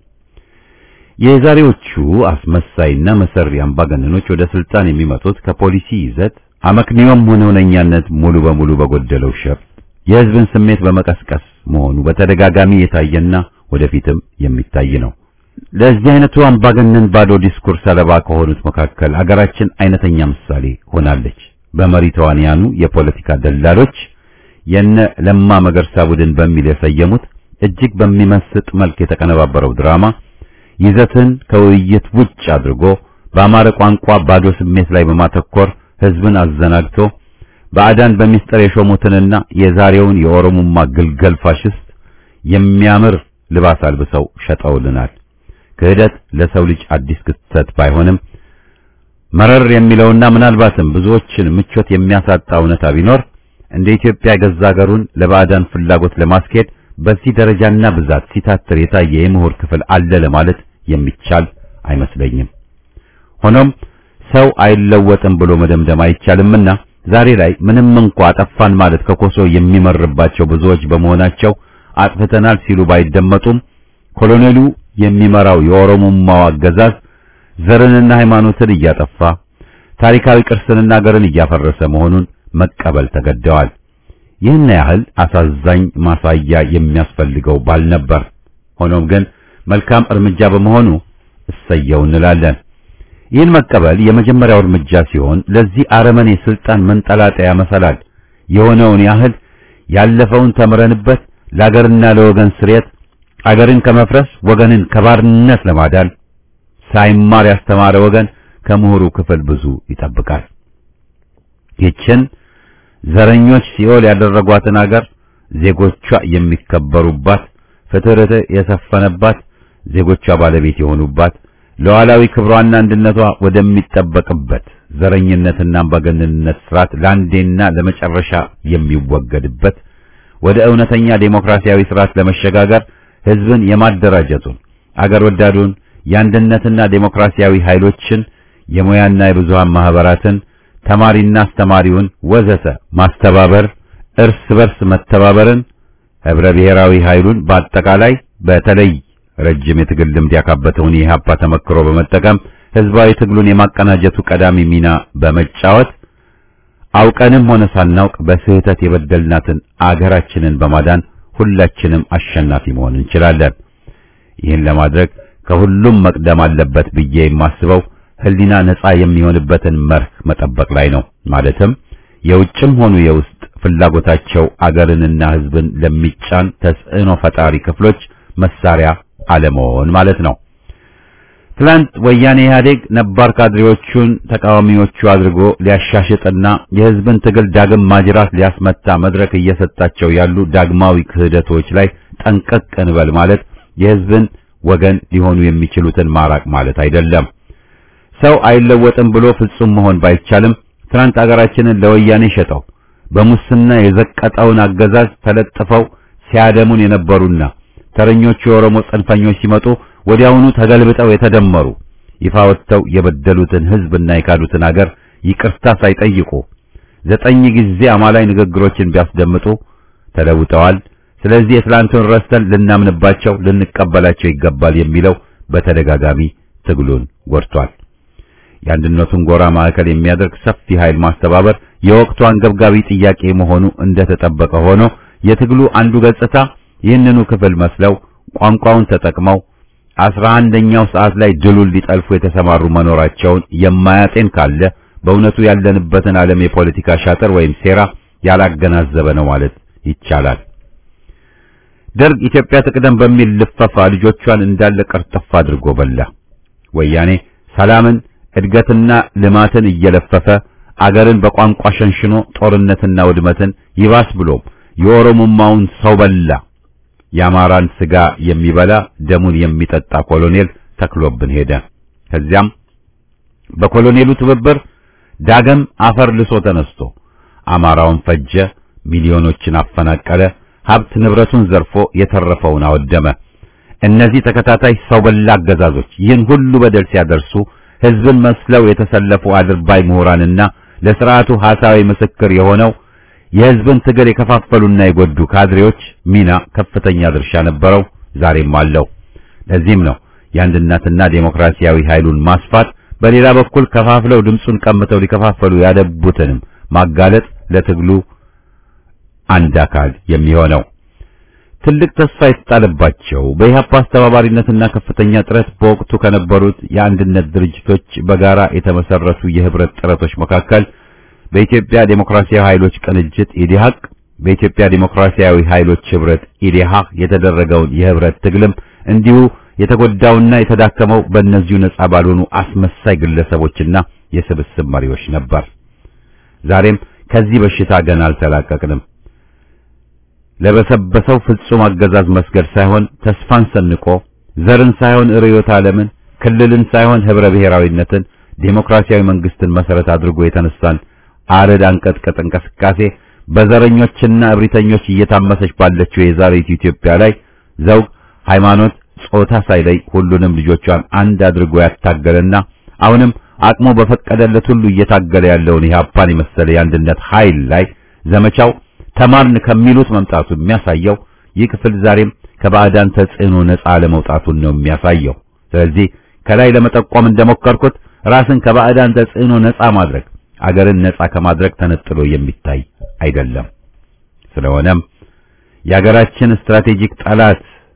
የዛሬዎቹ አስመሳይና መሰሪ አምባገነኖች ወደ ስልጣን የሚመጡት ከፖሊሲ ይዘት አመክንዮም ሆነ እውነኛነት ሙሉ በሙሉ በጎደለው ሸፍጥ የህዝብን ስሜት በመቀስቀስ መሆኑ በተደጋጋሚ የታየና ወደፊትም የሚታይ ነው። ለዚህ አይነቱ አምባገነን ባዶ ዲስኩር ሰለባ ከሆኑት መካከል አገራችን አይነተኛ ምሳሌ ሆናለች። በመሪ ተዋንያኑ የፖለቲካ ደላሎች የነ ለማ መገርሳ ቡድን በሚል የሰየሙት እጅግ በሚመስጥ መልክ የተቀነባበረው ድራማ ይዘትን ከውይይት ውጭ አድርጎ በአማረ ቋንቋ ባዶ ስሜት ላይ በማተኮር ህዝብን አዘናግቶ ባዕዳን በሚስጥር የሾሙትንና የዛሬውን የኦሮሞማ ግልገል ፋሽስት የሚያምር ልባስ አልብሰው ሸጠውልናል። ክህደት ለሰው ልጅ አዲስ ክስተት ባይሆንም መረር የሚለውና ምናልባትም ብዙዎችን ምቾት የሚያሳጣ እውነታ ቢኖር እንደ ኢትዮጵያ ገዛ ሀገሩን ለባዕዳን ፍላጎት ለማስኬድ በዚህ ደረጃና ብዛት ሲታትር የታየ የምሁር ክፍል አለ ለማለት የሚቻል አይመስለኝም። ሆኖም ሰው አይለወጥም ብሎ መደምደም አይቻልምና ዛሬ ላይ ምንም እንኳ አጠፋን ማለት ከኮሶ የሚመርባቸው ብዙዎች በመሆናቸው አጥፍተናል ሲሉ ባይደመጡም ኮሎኔሉ የሚመራው የኦሮሞማው አገዛዝ ዘርንና ሃይማኖትን እያጠፋ ታሪካዊ ቅርስንና ሀገርን እያፈረሰ መሆኑን መቀበል ተገደዋል። ይህን ያህል አሳዛኝ ማሳያ የሚያስፈልገው ባልነበር። ሆኖም ግን መልካም እርምጃ በመሆኑ እሰየው እንላለን። ይህን መቀበል የመጀመሪያው እርምጃ ሲሆን ለዚህ አረመኔ ስልጣን መንጠላጠያ መሰላል የሆነውን ያህል ያለፈውን ተምረንበት ለአገርና ለወገን ስርየት አገርን ከመፍረስ ወገንን ከባርነት ለማዳን ሳይማር ያስተማረ ወገን ከምሁሩ ክፍል ብዙ ይጠብቃል። ይችን ዘረኞች ሲኦል ያደረጓትን አገር ዜጎቿ የሚከበሩባት፣ ፍትህ የሰፈነባት፣ ዜጎቿ ባለቤት የሆኑባት ሉዓላዊ ክብሯና አንድነቷ ወደሚጠበቅበት ዘረኝነትና አምባገነንነት ስርዓት ለአንዴና ለመጨረሻ የሚወገድበት ወደ እውነተኛ ዴሞክራሲያዊ ስርዓት ለመሸጋገር ህዝብን የማደራጀቱን አገር ወዳዱን የአንድነትና ዴሞክራሲያዊ ኃይሎችን የሙያና የብዙሃን ማህበራትን ተማሪና አስተማሪውን ወዘተ ማስተባበር እርስ በርስ መተባበርን ህብረ ብሔራዊ ኃይሉን በአጠቃላይ በተለይ ረጅም የትግል ልምድ ያካበተውን የኢህአፓ ተመክሮ በመጠቀም ህዝባዊ ትግሉን የማቀናጀቱ ቀዳሚ ሚና በመጫወት አውቀንም ሆነ ሳናውቅ በስህተት የበደልናትን አገራችንን በማዳን ሁላችንም አሸናፊ መሆን እንችላለን። ይህን ለማድረግ ከሁሉም መቅደም አለበት ብዬ የማስበው ህሊና ነጻ የሚሆንበትን መርህ መጠበቅ ላይ ነው። ማለትም የውጭም ሆኑ የውስጥ ፍላጎታቸው አገርንና ህዝብን ለሚጫን ተጽዕኖ ፈጣሪ ክፍሎች መሳሪያ አለመሆን ማለት ነው። ትላንት ወያኔ ኢህአዴግ ነባር ካድሬዎቹን ተቃዋሚዎቹ አድርጎ ሊያሻሽጥና የህዝብን ትግል ዳግም ማጅራት ሊያስመታ መድረክ እየሰጣቸው ያሉ ዳግማዊ ክህደቶች ላይ ጠንቀቅ እንበል ማለት የህዝብን ወገን ሊሆኑ የሚችሉትን ማራቅ ማለት አይደለም። ሰው አይለወጥም ብሎ ፍጹም መሆን ባይቻልም ትናንት አገራችንን ለወያኔ ሸጠው በሙስና የዘቀጠውን አገዛዝ ተለጥፈው ሲያደሙን የነበሩና ተረኞቹ የኦሮሞ ጽንፈኞች ሲመጡ ወዲያውኑ ተገልብጠው የተደመሩ ይፋ ወጥተው የበደሉትን ህዝብና የካዱትን አገር ይቅርታ ሳይጠይቁ ዘጠኝ ጊዜ አማላይ ንግግሮችን ቢያስደምጡ ተለውጠዋል። ስለዚህ የትላንቱን ረስተን ልናምንባቸው ልንቀበላቸው ይገባል የሚለው በተደጋጋሚ ትግሉን ጎድቷል። የአንድነቱን ጎራ ማዕከል የሚያደርግ ሰፊ ኃይል ማስተባበር የወቅቱ አንገብጋቢ ጥያቄ መሆኑ እንደተጠበቀ ሆኖ የትግሉ አንዱ ገጽታ ይህንኑ ክፍል መስለው ቋንቋውን ተጠቅመው አስራ አንደኛው ሰዓት ላይ ድሉን ሊጠልፉ የተሰማሩ መኖራቸውን የማያጤን ካለ በእውነቱ ያለንበትን ዓለም የፖለቲካ ሻጥር ወይም ሴራ ያላገናዘበ ነው ማለት ይቻላል። ደርግ ኢትዮጵያ ትቅደም በሚል ልፈፋ ልጆቿን እንዳለ ቀርጥፍ አድርጎ በላ። ወያኔ ሰላምን፣ እድገትና ልማትን እየለፈፈ አገርን በቋንቋ ሸንሽኖ ጦርነትና ውድመትን ይባስ ብሎም የኦሮሞማውን ሰው በላ የአማራን ስጋ የሚበላ ደሙን የሚጠጣ ኮሎኔል ተክሎብን ሄደ። ከዚያም በኮሎኔሉ ትብብር ዳግም አፈር ልሶ ተነስቶ አማራውን ፈጀ፣ ሚሊዮኖችን አፈናቀለ፣ ሀብት ንብረቱን ዘርፎ የተረፈውን አወደመ። እነዚህ ተከታታይ ሰው በላ አገዛዞች ይህን ሁሉ በደል ሲያደርሱ ህዝብን መስለው የተሰለፉ አድርባይ ምሁራንና ለስርዓቱ ሐሳዊ ምስክር የሆነው የህዝብን ትግል የከፋፈሉና የጎዱ ካድሬዎች ሚና ከፍተኛ ድርሻ ነበረው፣ ዛሬም አለው። ለዚህም ነው የአንድነትና ዴሞክራሲያዊ ኃይሉን ማስፋት፣ በሌላ በኩል ከፋፍለው ድምፁን ቀምተው ሊከፋፈሉ ያደቡትንም ማጋለጥ ለትግሉ አንድ አካል የሚሆነው። ትልቅ ተስፋ የተጣለባቸው በኢህአፓ አስተባባሪነትና ከፍተኛ ጥረት በወቅቱ ከነበሩት የአንድነት ድርጅቶች በጋራ የተመሰረቱ የህብረት ጥረቶች መካከል በኢትዮጵያ ዴሞክራሲያዊ ኃይሎች ቅንጅት ኢዲሃቅ፣ በኢትዮጵያ ዴሞክራሲያዊ ኃይሎች ህብረት ኢዲሃቅ የተደረገውን የህብረት ትግልም እንዲሁ የተጎዳውና የተዳከመው በእነዚሁ ነጻ ባልሆኑ አስመሳይ ግለሰቦችና የስብስብ መሪዎች ነበር። ዛሬም ከዚህ በሽታ ገና አልተላቀቅንም። ለበሰበሰው ፍጹም አገዛዝ መስገድ ሳይሆን ተስፋን ሰንቆ ዘርን ሳይሆን ርዕዮተ ዓለምን፣ ክልልን ሳይሆን ህብረ ብሔራዊነትን፣ ዴሞክራሲያዊ መንግስትን መሰረት አድርጎ የተነሳን አረድ አንቀጥቀጥ እንቅስቃሴ በዘረኞችና እብሪተኞች እየታመሰች ባለችው የዛሬቱ ኢትዮጵያ ላይ ዘውግ፣ ሃይማኖት፣ ጾታ ሳይለይ ሁሉንም ልጆቿን አንድ አድርጎ ያታገለና አሁንም አቅሙ በፈቀደለት ሁሉ እየታገለ ያለውን ኢህአፓን የመሰለ የአንድነት ኃይል ላይ ዘመቻው ተማርን ከሚሉት መምጣቱ የሚያሳየው ይህ ክፍል ዛሬም ከባዕዳን ተጽዕኖ ነፃ ለመውጣቱን ነው የሚያሳየው። ስለዚህ ከላይ ለመጠቆም እንደሞከርኩት ራስን ከባዕዳን ተጽዕኖ ነፃ ማድረግ አገርን ነፃ ከማድረግ ተነጥሎ የሚታይ አይደለም። ስለሆነም የአገራችን ስትራቴጂክ ጠላት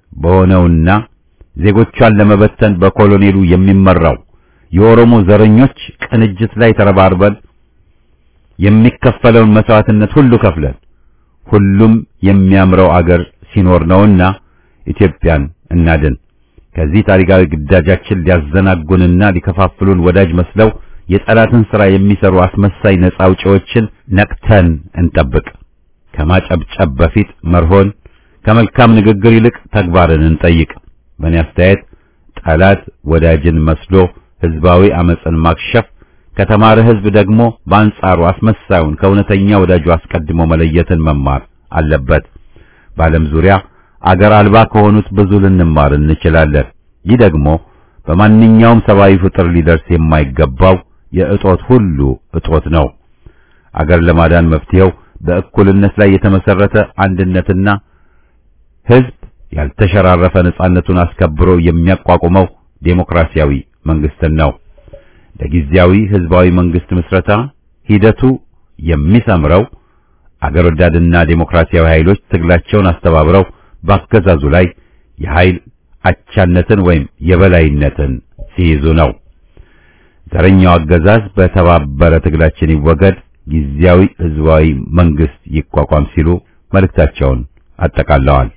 በሆነውና ዜጎቿን ለመበተን በኮሎኔሉ የሚመራው የኦሮሞ ዘረኞች ቅንጅት ላይ ተረባርበን የሚከፈለውን መስዋዕትነት ሁሉ ከፍለን ሁሉም የሚያምረው አገር ሲኖር ነውና ኢትዮጵያን እናድን። ከዚህ ታሪካዊ ግዳጃችን ሊያዘናጉንና ሊከፋፍሉን ወዳጅ መስለው የጠላትን ሥራ የሚሰሩ አስመሳይ ነጻ አውጪዎችን ነቅተን እንጠብቅ። ከማጨብጨብ በፊት መርሆን፣ ከመልካም ንግግር ይልቅ ተግባርን እንጠይቅ። በእኔ አስተያየት ጠላት ወዳጅን መስሎ ህዝባዊ አመፅን ማክሸፍ ከተማረ ህዝብ ደግሞ በአንጻሩ አስመሳዩን ከእውነተኛ ወዳጁ አስቀድሞ መለየትን መማር አለበት። በዓለም ዙሪያ አገር አልባ ከሆኑት ብዙ ልንማር እንችላለን። ይህ ደግሞ በማንኛውም ሰብአዊ ፍጥር ሊደርስ የማይገባው የእጦት ሁሉ እጦት ነው። አገር ለማዳን መፍትሄው በእኩልነት ላይ የተመሰረተ አንድነትና ህዝብ ያልተሸራረፈ ነጻነቱን አስከብሮ የሚያቋቁመው ዴሞክራሲያዊ መንግስትን ነው። ለጊዜያዊ ህዝባዊ መንግስት ምስረታ ሂደቱ የሚሰምረው አገር ወዳድና ዴሞክራሲያዊ ኃይሎች ትግላቸውን አስተባብረው በአገዛዙ ላይ የኃይል አቻነትን ወይም የበላይነትን ሲይዙ ነው። ዘረኛው አገዛዝ በተባበረ ትግላችን ይወገድ፣ ጊዜያዊ ህዝባዊ መንግስት ይቋቋም ሲሉ መልእክታቸውን አጠቃለዋል።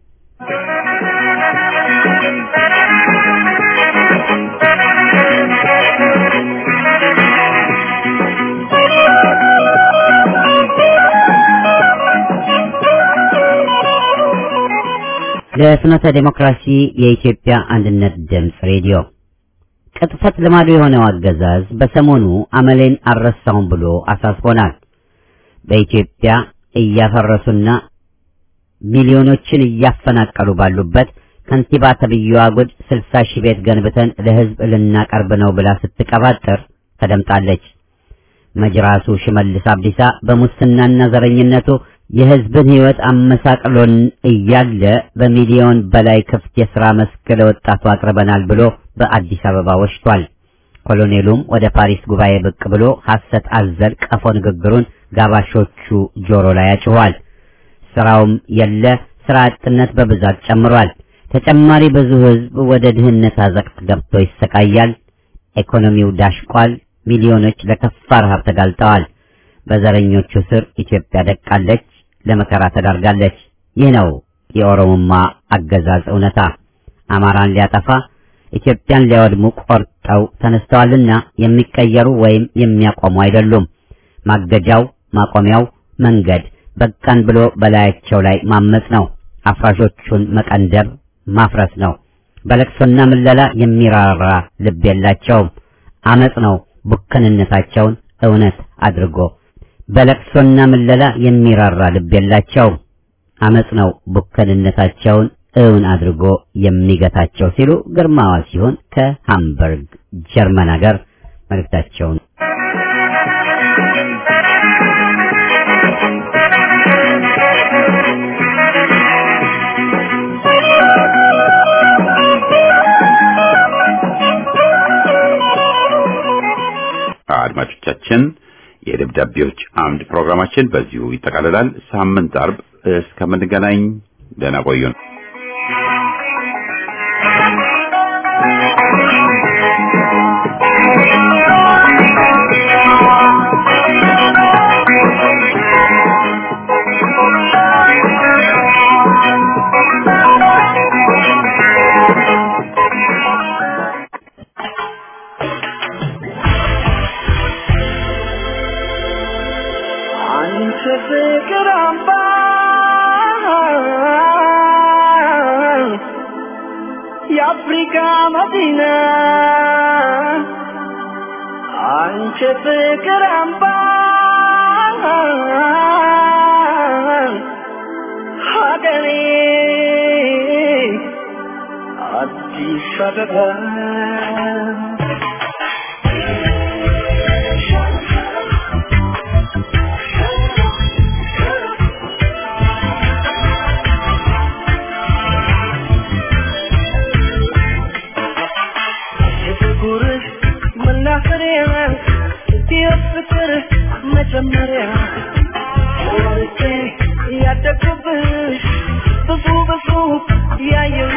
ለፍኖተ ዴሞክራሲ የኢትዮጵያ አንድነት ድምፅ ሬዲዮ ቅጥፈት ልማዱ የሆነው አገዛዝ በሰሞኑ አመሌን አልረሳውም ብሎ አሳስቦናል። በኢትዮጵያ እያፈረሱና ሚሊዮኖችን እያፈናቀሉ ባሉበት ከንቲባ ተብዬዋ ጉድ ስልሳ ሺህ ቤት ገንብተን ለህዝብ ልናቀርብ ነው ብላ ስትቀባጥር ተደምጣለች። መጅራሱ ሽመልስ አብዲሳ በሙስናና ዘረኝነቱ የህዝብን ህይወት አመሳቅሎን እያለ በሚሊዮን በላይ ክፍት የሥራ መስክ ለወጣቱ አቅርበናል ብሎ በአዲስ አበባ ወሽቷል። ኮሎኔሉም ወደ ፓሪስ ጉባኤ ብቅ ብሎ ሐሰት አዘል ቀፎ ንግግሩን ጋባሾቹ ጆሮ ላይ ያጭኋል። ስራውም የለ፣ ስራ አጥነት በብዛት ጨምሯል። ተጨማሪ ብዙ ህዝብ ወደ ድህነት አዘቅት ገብቶ ይሰቃያል። ኢኮኖሚው ዳሽቋል። ሚሊዮኖች ለከፋ ረሃብ ተጋልጠዋል። በዘረኞቹ ስር ኢትዮጵያ ደቃለች፣ ለመከራ ተዳርጋለች። ይህ ነው የኦሮሞማ አገዛዝ እውነታ። አማራን ሊያጠፋ ኢትዮጵያን ሊያወድሙ ቆርጠው ተነስተዋልና የሚቀየሩ ወይም የሚያቆሙ አይደሉም። ማገጃው ማቆሚያው መንገድ በቃን ብሎ በላያቸው ላይ ማመጽ ነው። አፍራሾቹን መቀንደብ ማፍረስ ነው። በለቅሶና ምለላ የሚራራ ልብ የላቸውም። አመጽ ነው ቡከንነታቸውን እውነት አድርጎ በለቅሶና ምለላ የሚራራ ልብ የላቸውም። አመጽ ነው ቡከንነታቸውን እውን አድርጎ የሚገታቸው ሲሉ ግርማዋ ሲሆን ከሃምበርግ ጀርመን ሀገር መልእክታቸውን አድማጮቻችን የደብዳቤዎች አምድ ፕሮግራማችን በዚሁ ይጠቃልላል። ሳምንት አርብ እስከምንገናኝ ደህና ቆዩን። አንቺ ፍቅር አምባ የአፍሪካ መዲና አንቺ ፍቅር አምባ ሀገሬ አዲስ አበባ የፍቅርህ መናኸሪያ የፍቅር መጀመሪያ ወርቄ ያደግኩብሽ ብዙ ብዙ ያየሁ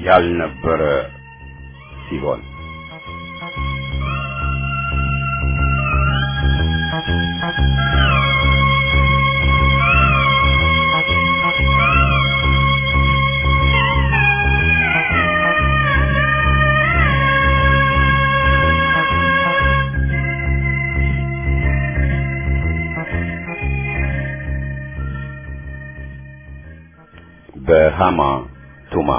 ያልነበረ ሲሆን በሃማ ቱማ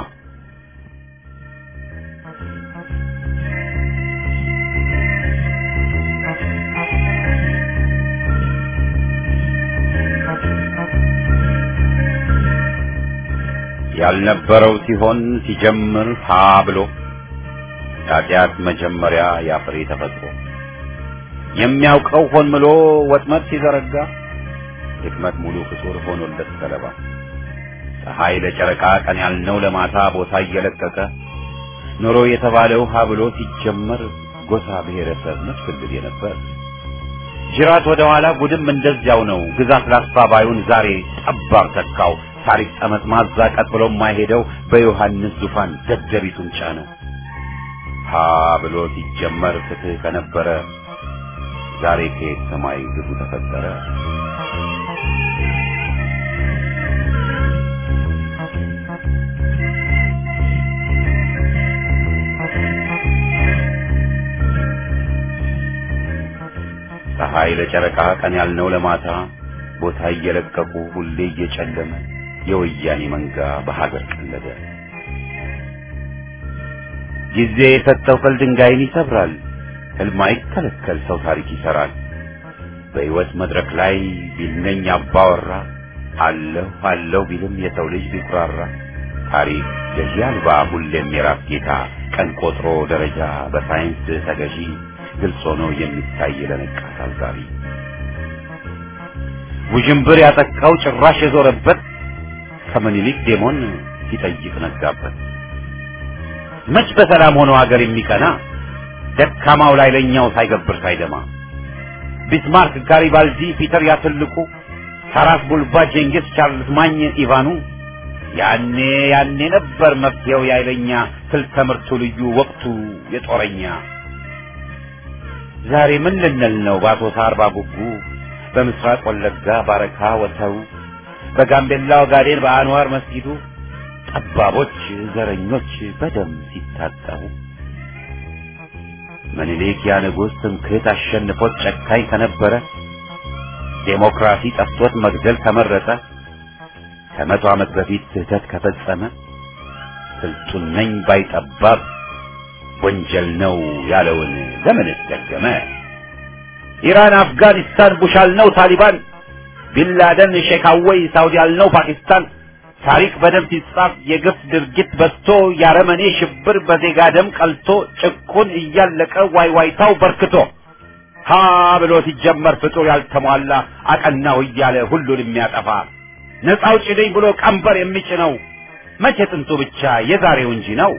ያልነበረው ሲሆን ሲጀምር ሀ ብሎ ኃጢአት መጀመሪያ ያፍሬ ተፈጥሮ የሚያውቀው ሆን ብሎ ወጥመድ ሲዘረጋ ድክመት ሙሉ ፍጡር ሆኖለት ሰለባ ፀሐይ ለጨረቃ ቀን ያልነው ለማታ ቦታ እየለቀቀ ኖሮ የተባለው ሀ ብሎ ሲጀመር ጎሳ ብሔረሰብ መስፍልል የነበር ጅራት ወደ ኋላ ጉድም እንደዚያው ነው። ግዛት ላስፋ ባዩን ዛሬ ጠባብ ተካው። ታሪክ ጠመዝማዛ ቀጥ ብሎ የማይሄደው በዮሐንስ ዙፋን ደደቢቱን ጫነው። ሀ ብሎ ሲጀመር ፍትህ ከነበረ ዛሬ ከየት ሰማይ ግቡ ተፈጠረ። ፀሐይ ለጨረቃ ቀን ያልነው ለማታ ቦታ እየለቀቁ ሁሌ እየጨለመ የወያኔ መንጋ በሀገር ቀለደ። ጊዜ የሰጠው ቅል ድንጋይን ይሰብራል። ሕልም አይከለከል ሰው ታሪክ ይሰራል። በሕይወት መድረክ ላይ ቢልነኝ አባወራ አለሁ አለሁ ቢልም የሰው ልጅ ቢኩራራ ታሪክ ገዢ አልባ ሁሌም የራስ ጌታ ቀን ቆጥሮ ደረጃ በሳይንስ ተገዢ ግልጽ ሆኖ የሚታይ ለነቃ ታዛቢ ውዥንብር ያጠቃው ጭራሽ የዞረበት ከምኒልክ ዴሞን ሲጠይቅ ነጋበት። መች በሰላም ሆኖ ሀገር የሚቀና ደካማው ላይ ለኛው ሳይገብር ሳይደማ ቢስማርክ፣ ጋሪባልዲ፣ ፒተር ያትልቁ፣ ታራስ ቡልባ፣ ጄንጊስ፣ ቻርልስ ማኝ፣ ኢቫኑ ያኔ ያኔ ነበር መፍትሄው ያይለኛ ስልተ ምርቱ ልዩ ወቅቱ የጦረኛ ዛሬ ምን ልንል ነው በአሶሳ አርባ ጉጉ በምስራቅ ወለጋ ባረካ ወተው በጋምቤላ ኦጋዴን በአንዋር መስጊዱ ጠባቦች ዘረኞች በደም ሲታጠቡ ምኒልክ ያ ንጉሥ ትምክህት አሸንፎት ጨካኝ ከነበረ ዴሞክራሲ ጠፍቶት መግደል ከመረጠ ከመቶ ዓመት በፊት ስህተት ከፈጸመ ስልጡን ነኝ ባይጠባብ ወንጀል ነው ያለውን ለምንስ ደገመ? ኢራን፣ አፍጋኒስታን ቡሽ አልነው ታሊባን፣ ቢንላደን ሼክ አወይ ሳውዲ አልነው ፓኪስታን። ታሪክ በደም ሲጻፍ የግፍ ድርጊት በዝቶ ያረመኔ ሽብር በዜጋ ደም ቀልቶ ጭቁን እያለቀ ዋይዋይታው በርክቶ ሀ ብሎ ሲጀመር ፍጡር ያልተሟላ አቀናው እያለ ሁሉን የሚያጠፋ ነፃ አውጪ ነኝ ብሎ ቀንበር የሚጭነው መቼ ጥንቱ ብቻ የዛሬው እንጂ ነው።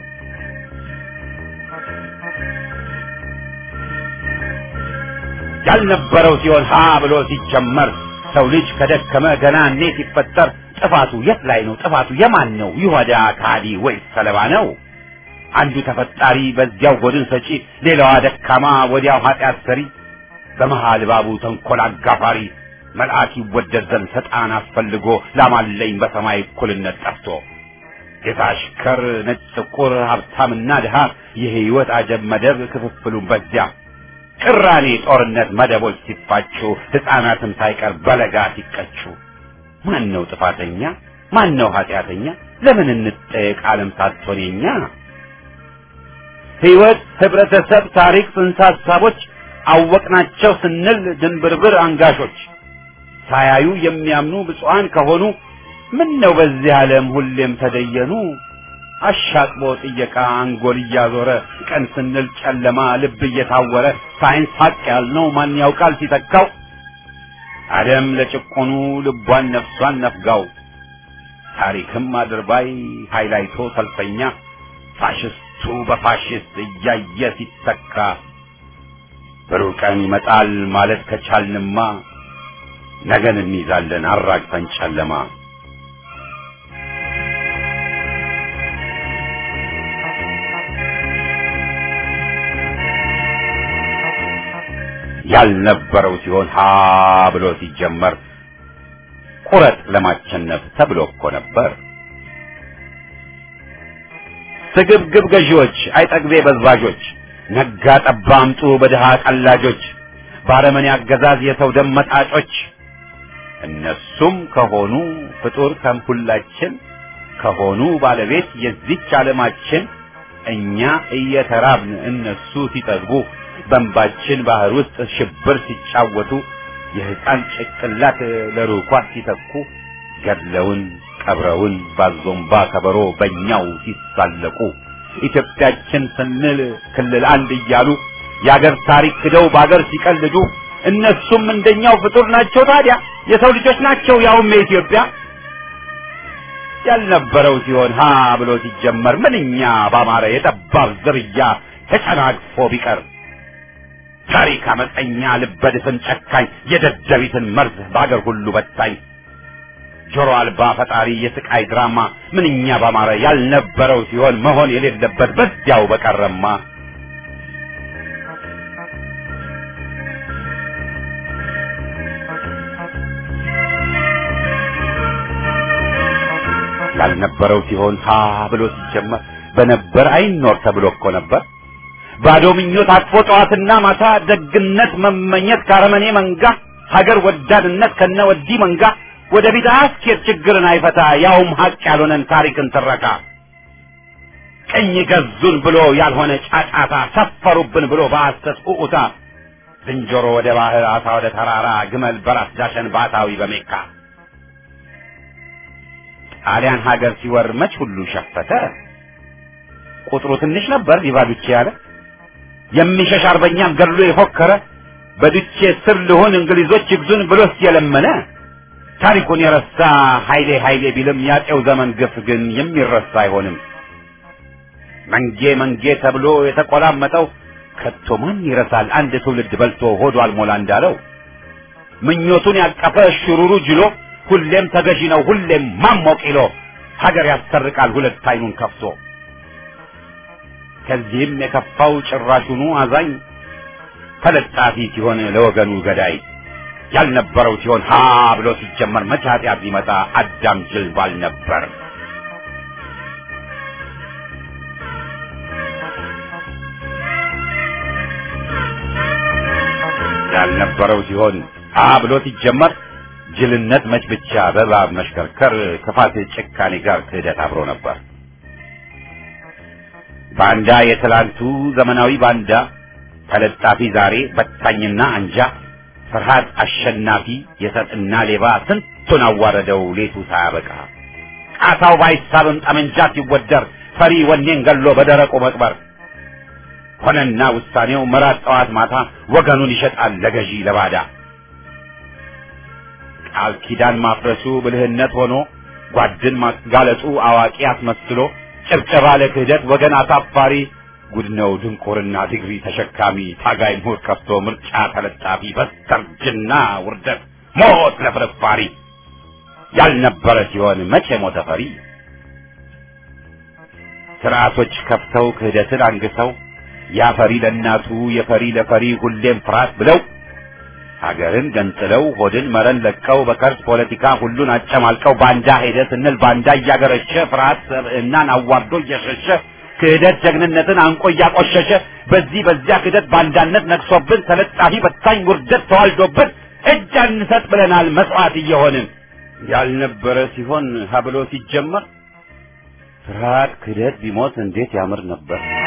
ያልነበረው ሲሆን ሀ ብሎ ሲጀመር ሰው ልጅ ከደከመ ገና እኔ ሲፈጠር ጥፋቱ የት ላይ ነው? ጥፋቱ የማን ነው? ይሁዳ ካዲ ወይስ ሰለባ ነው? አንዱ ተፈጣሪ በዚያው ጎድን ሰጪ፣ ሌላዋ ደካማ ወዲያው ኃጢአት ሰሪ፣ በመሃል ባቡ ተንኮል አጋፋሪ መልአክ ይወደድ ዘንድ ሰጣን አስፈልጎ ላማለኝ በሰማይ እኩልነት ጠፍቶ ጌታ አሽከር ነጭ ጥቁር ሀብታምና ድሃ የህይወት አጀብ መደብ ክፍፍሉን በዚያ ቅራኔ ጦርነት መደቦች ሲፋጩ ሕፃናትም ሳይቀር በለጋ ሲቀጩ ማን ነው ጥፋተኛ? ማን ነው ኃጢአተኛ? ለምን እንጠየቅ ዓለም ሳትሆን የኛ ሕይወት፣ ህብረተሰብ፣ ታሪክ፣ ጽንሰ ሀሳቦች አወቅናቸው ስንል ድንብርብር አንጋሾች ሳያዩ የሚያምኑ ብፁዓን ከሆኑ ምን ነው በዚህ ዓለም ሁሌም ተደየኑ አሻቅቦ ጥየቃ አንጎል እያዞረ ቀን ስንል ጨለማ ልብ እየታወረ ሳይንስ ሀቅ ያልነው ማን ያውቃል ሲተካው ዓለም ለጭቆኑ ልቧን ነፍሷን ነፍጋው ታሪክም አድርባይ ሃይላይቶ ሰልፈኛ ፋሽስቱ በፋሽስት እያየ ሲተካ ብሩህ ቀን ይመጣል ማለት ከቻልንማ ነገን እንይዛለን አራግፈን ጨለማ ያልነበረው ሲሆን ሀ ብሎ ሲጀመር ቁረጥ ለማቸነፍ ተብሎ እኮ ነበር። ስግብግብ ገዢዎች፣ አይጠግቤ በዝባዦች፣ ነጋ ጠባ አምጡ በድሃ ቀላጆች፣ ባረመኔ አገዛዝ የሰው ደም መጣጮች እነሱም ከሆኑ ፍጡር ከምሁላችን ከሆኑ ባለቤት የዚች ዓለማችን እኛ እየተራብን እነሱ ሲጠግቡ በእንባችን ባህር ውስጥ ሽብር ሲጫወቱ የሕፃን ጭቅላት ለሩኳት ሲተኩ ገድለውን ቀብረውን ባዞምባ ከበሮ በእኛው ሲሳለቁ ኢትዮጵያችን ስንል ክልል አንድ እያሉ የአገር ታሪክ ክደው በአገር ሲቀልዱ እነሱም እንደኛው ፍጡር ናቸው። ታዲያ የሰው ልጆች ናቸው፣ ያውም የኢትዮጵያ ያልነበረው ሲሆን ሀ ብሎ ሲጀመር ምንኛ ባማረ የጠባብ ዝርያ ተጨናግፎ ቢቀር ታሪክ አመፀኛ ልበድፍን ጨካኝ የደደቢትን መርዝ በአገር ሁሉ በታኝ ጆሮ አልባ ፈጣሪ የስቃይ ድራማ ምንኛ ባማረ ያልነበረው ሲሆን መሆን የሌለበት በዚያው በቀረማ ያልነበረው ሲሆን ሀ ብሎ ሲጀመር በነበር አይኖር ተብሎ እኮ ነበር። ባዶ ምኞት አቅፎ ጠዋትና ማታ ደግነት መመኘት ካረመኔ መንጋ ሀገር ወዳድነት ከነ ወዲህ መንጋ ወደ ፊት አያስኬድ ችግርን አይፈታ ያውም ሀቅ ያልሆነን ታሪክን ትረካ ቀኝ ገዙን ብሎ ያልሆነ ጫጫታ ሰፈሩብን ብሎ በሐሰት ኡኡታ ዝንጀሮ ወደ ባህር አሳ ወደ ተራራ ግመል በራስ ዳሸን ባታዊ በሜካ ጣሊያን ሀገር ሲወር መች ሁሉ ሸፈተ ቁጥሩ ትንሽ ነበር ሊባዱቼ ያለ የሚሸሽ አርበኛም ገድሎ የፎከረ በዱቼ ስር ልሆን እንግሊዞች ይግዙን ብሎስ የለመነ ታሪኩን የረሳ ኃይሌ ኃይሌ ቢልም ያጤው ዘመን ግፍ ግን የሚረሳ አይሆንም። መንጌ መንጌ ተብሎ የተቆላመጠው ከቶ ማን ይረሳል? አንድ ትውልድ በልቶ ሆዱ አልሞላ እንዳለው ምኞቱን ያቀፈ ሽሩሩ ጅሎ ሁሌም ተገዢ ነው ሁሌም ማሞቅ ይሎ ሀገር ያሰርቃል ሁለት አይኑን ከፍቶ ከዚህም የከፋው ጭራሹኑ አዛኝ ተለጣፊ ሲሆን ለወገኑ ገዳይ ያልነበረው ሲሆን ሀ ብሎ ሲጀመር መቼ ኃጢአት ቢመጣ አዳም ጅል ባል ነበር። ያልነበረው ሲሆን ሀ ብሎ ሲጀመር ጅልነት መች ብቻ በእባብ መሽከርከር ክፋት ጭካኔ ጋር ክህደት አብሮ ነበር። ባንዳ የትላንቱ ዘመናዊ ባንዳ ተለጣፊ ዛሬ በታኝና አንጃ ፍርሃት አሸናፊ የሰጥና ሌባ ስንቱን አዋረደው ሌቱ ሳያበቃ ቃታው ባይሳብም ጠመንጃ ሲወደር ፈሪ ወኔን ገሎ በደረቁ መቅበር ሆነና ውሳኔው መራት ጠዋት ማታ ወገኑን ይሸጣል ለገዢ ለባዳ ቃል ኪዳን ማፍረሱ ብልህነት ሆኖ ጓድን ማጋለጡ አዋቂ አስመስሎ ጭብጨባ ለክህደት ወገን አሳፋሪ ጉድ ነው ድንቁርና ዲግሪ ተሸካሚ ታጋይ ምሁር ከፍቶ ምርጫ ተለጣፊ በስተርጅና ውርደት ሞት ለፍርፋሪ ያልነበረ ሲሆን መቼ ሞተ ፈሪ ስርዓቶች ከፍተው ክህደትን አንግሰው ያፈሪ ለእናቱ የፈሪ ለፈሪ ሁሌም ፍርሃት ብለው ሀገርን ገንጥለው ሆድን መረን ለቀው በከርስ ፖለቲካ ሁሉን አጨማልቀው ባንዳ ሄደ ስንል ባንዳ እያገረሸ ፍርሃት ሰብዕናን አዋርዶ እየሸሸ ክህደት ጀግንነትን አንቆ እያቆሸሸ በዚህ በዚያ ክህደት ባንዳነት ነግሶብን ተለጣፊ በታኝ ውርደት ተዋልዶብን እጅ አንሰጥ ብለናል መስዋዕት እየሆንን ያልነበረ ሲሆን ሀብሎ ሲጀመር ፍርሃት ክህደት ቢሞት እንዴት ያምር ነበር።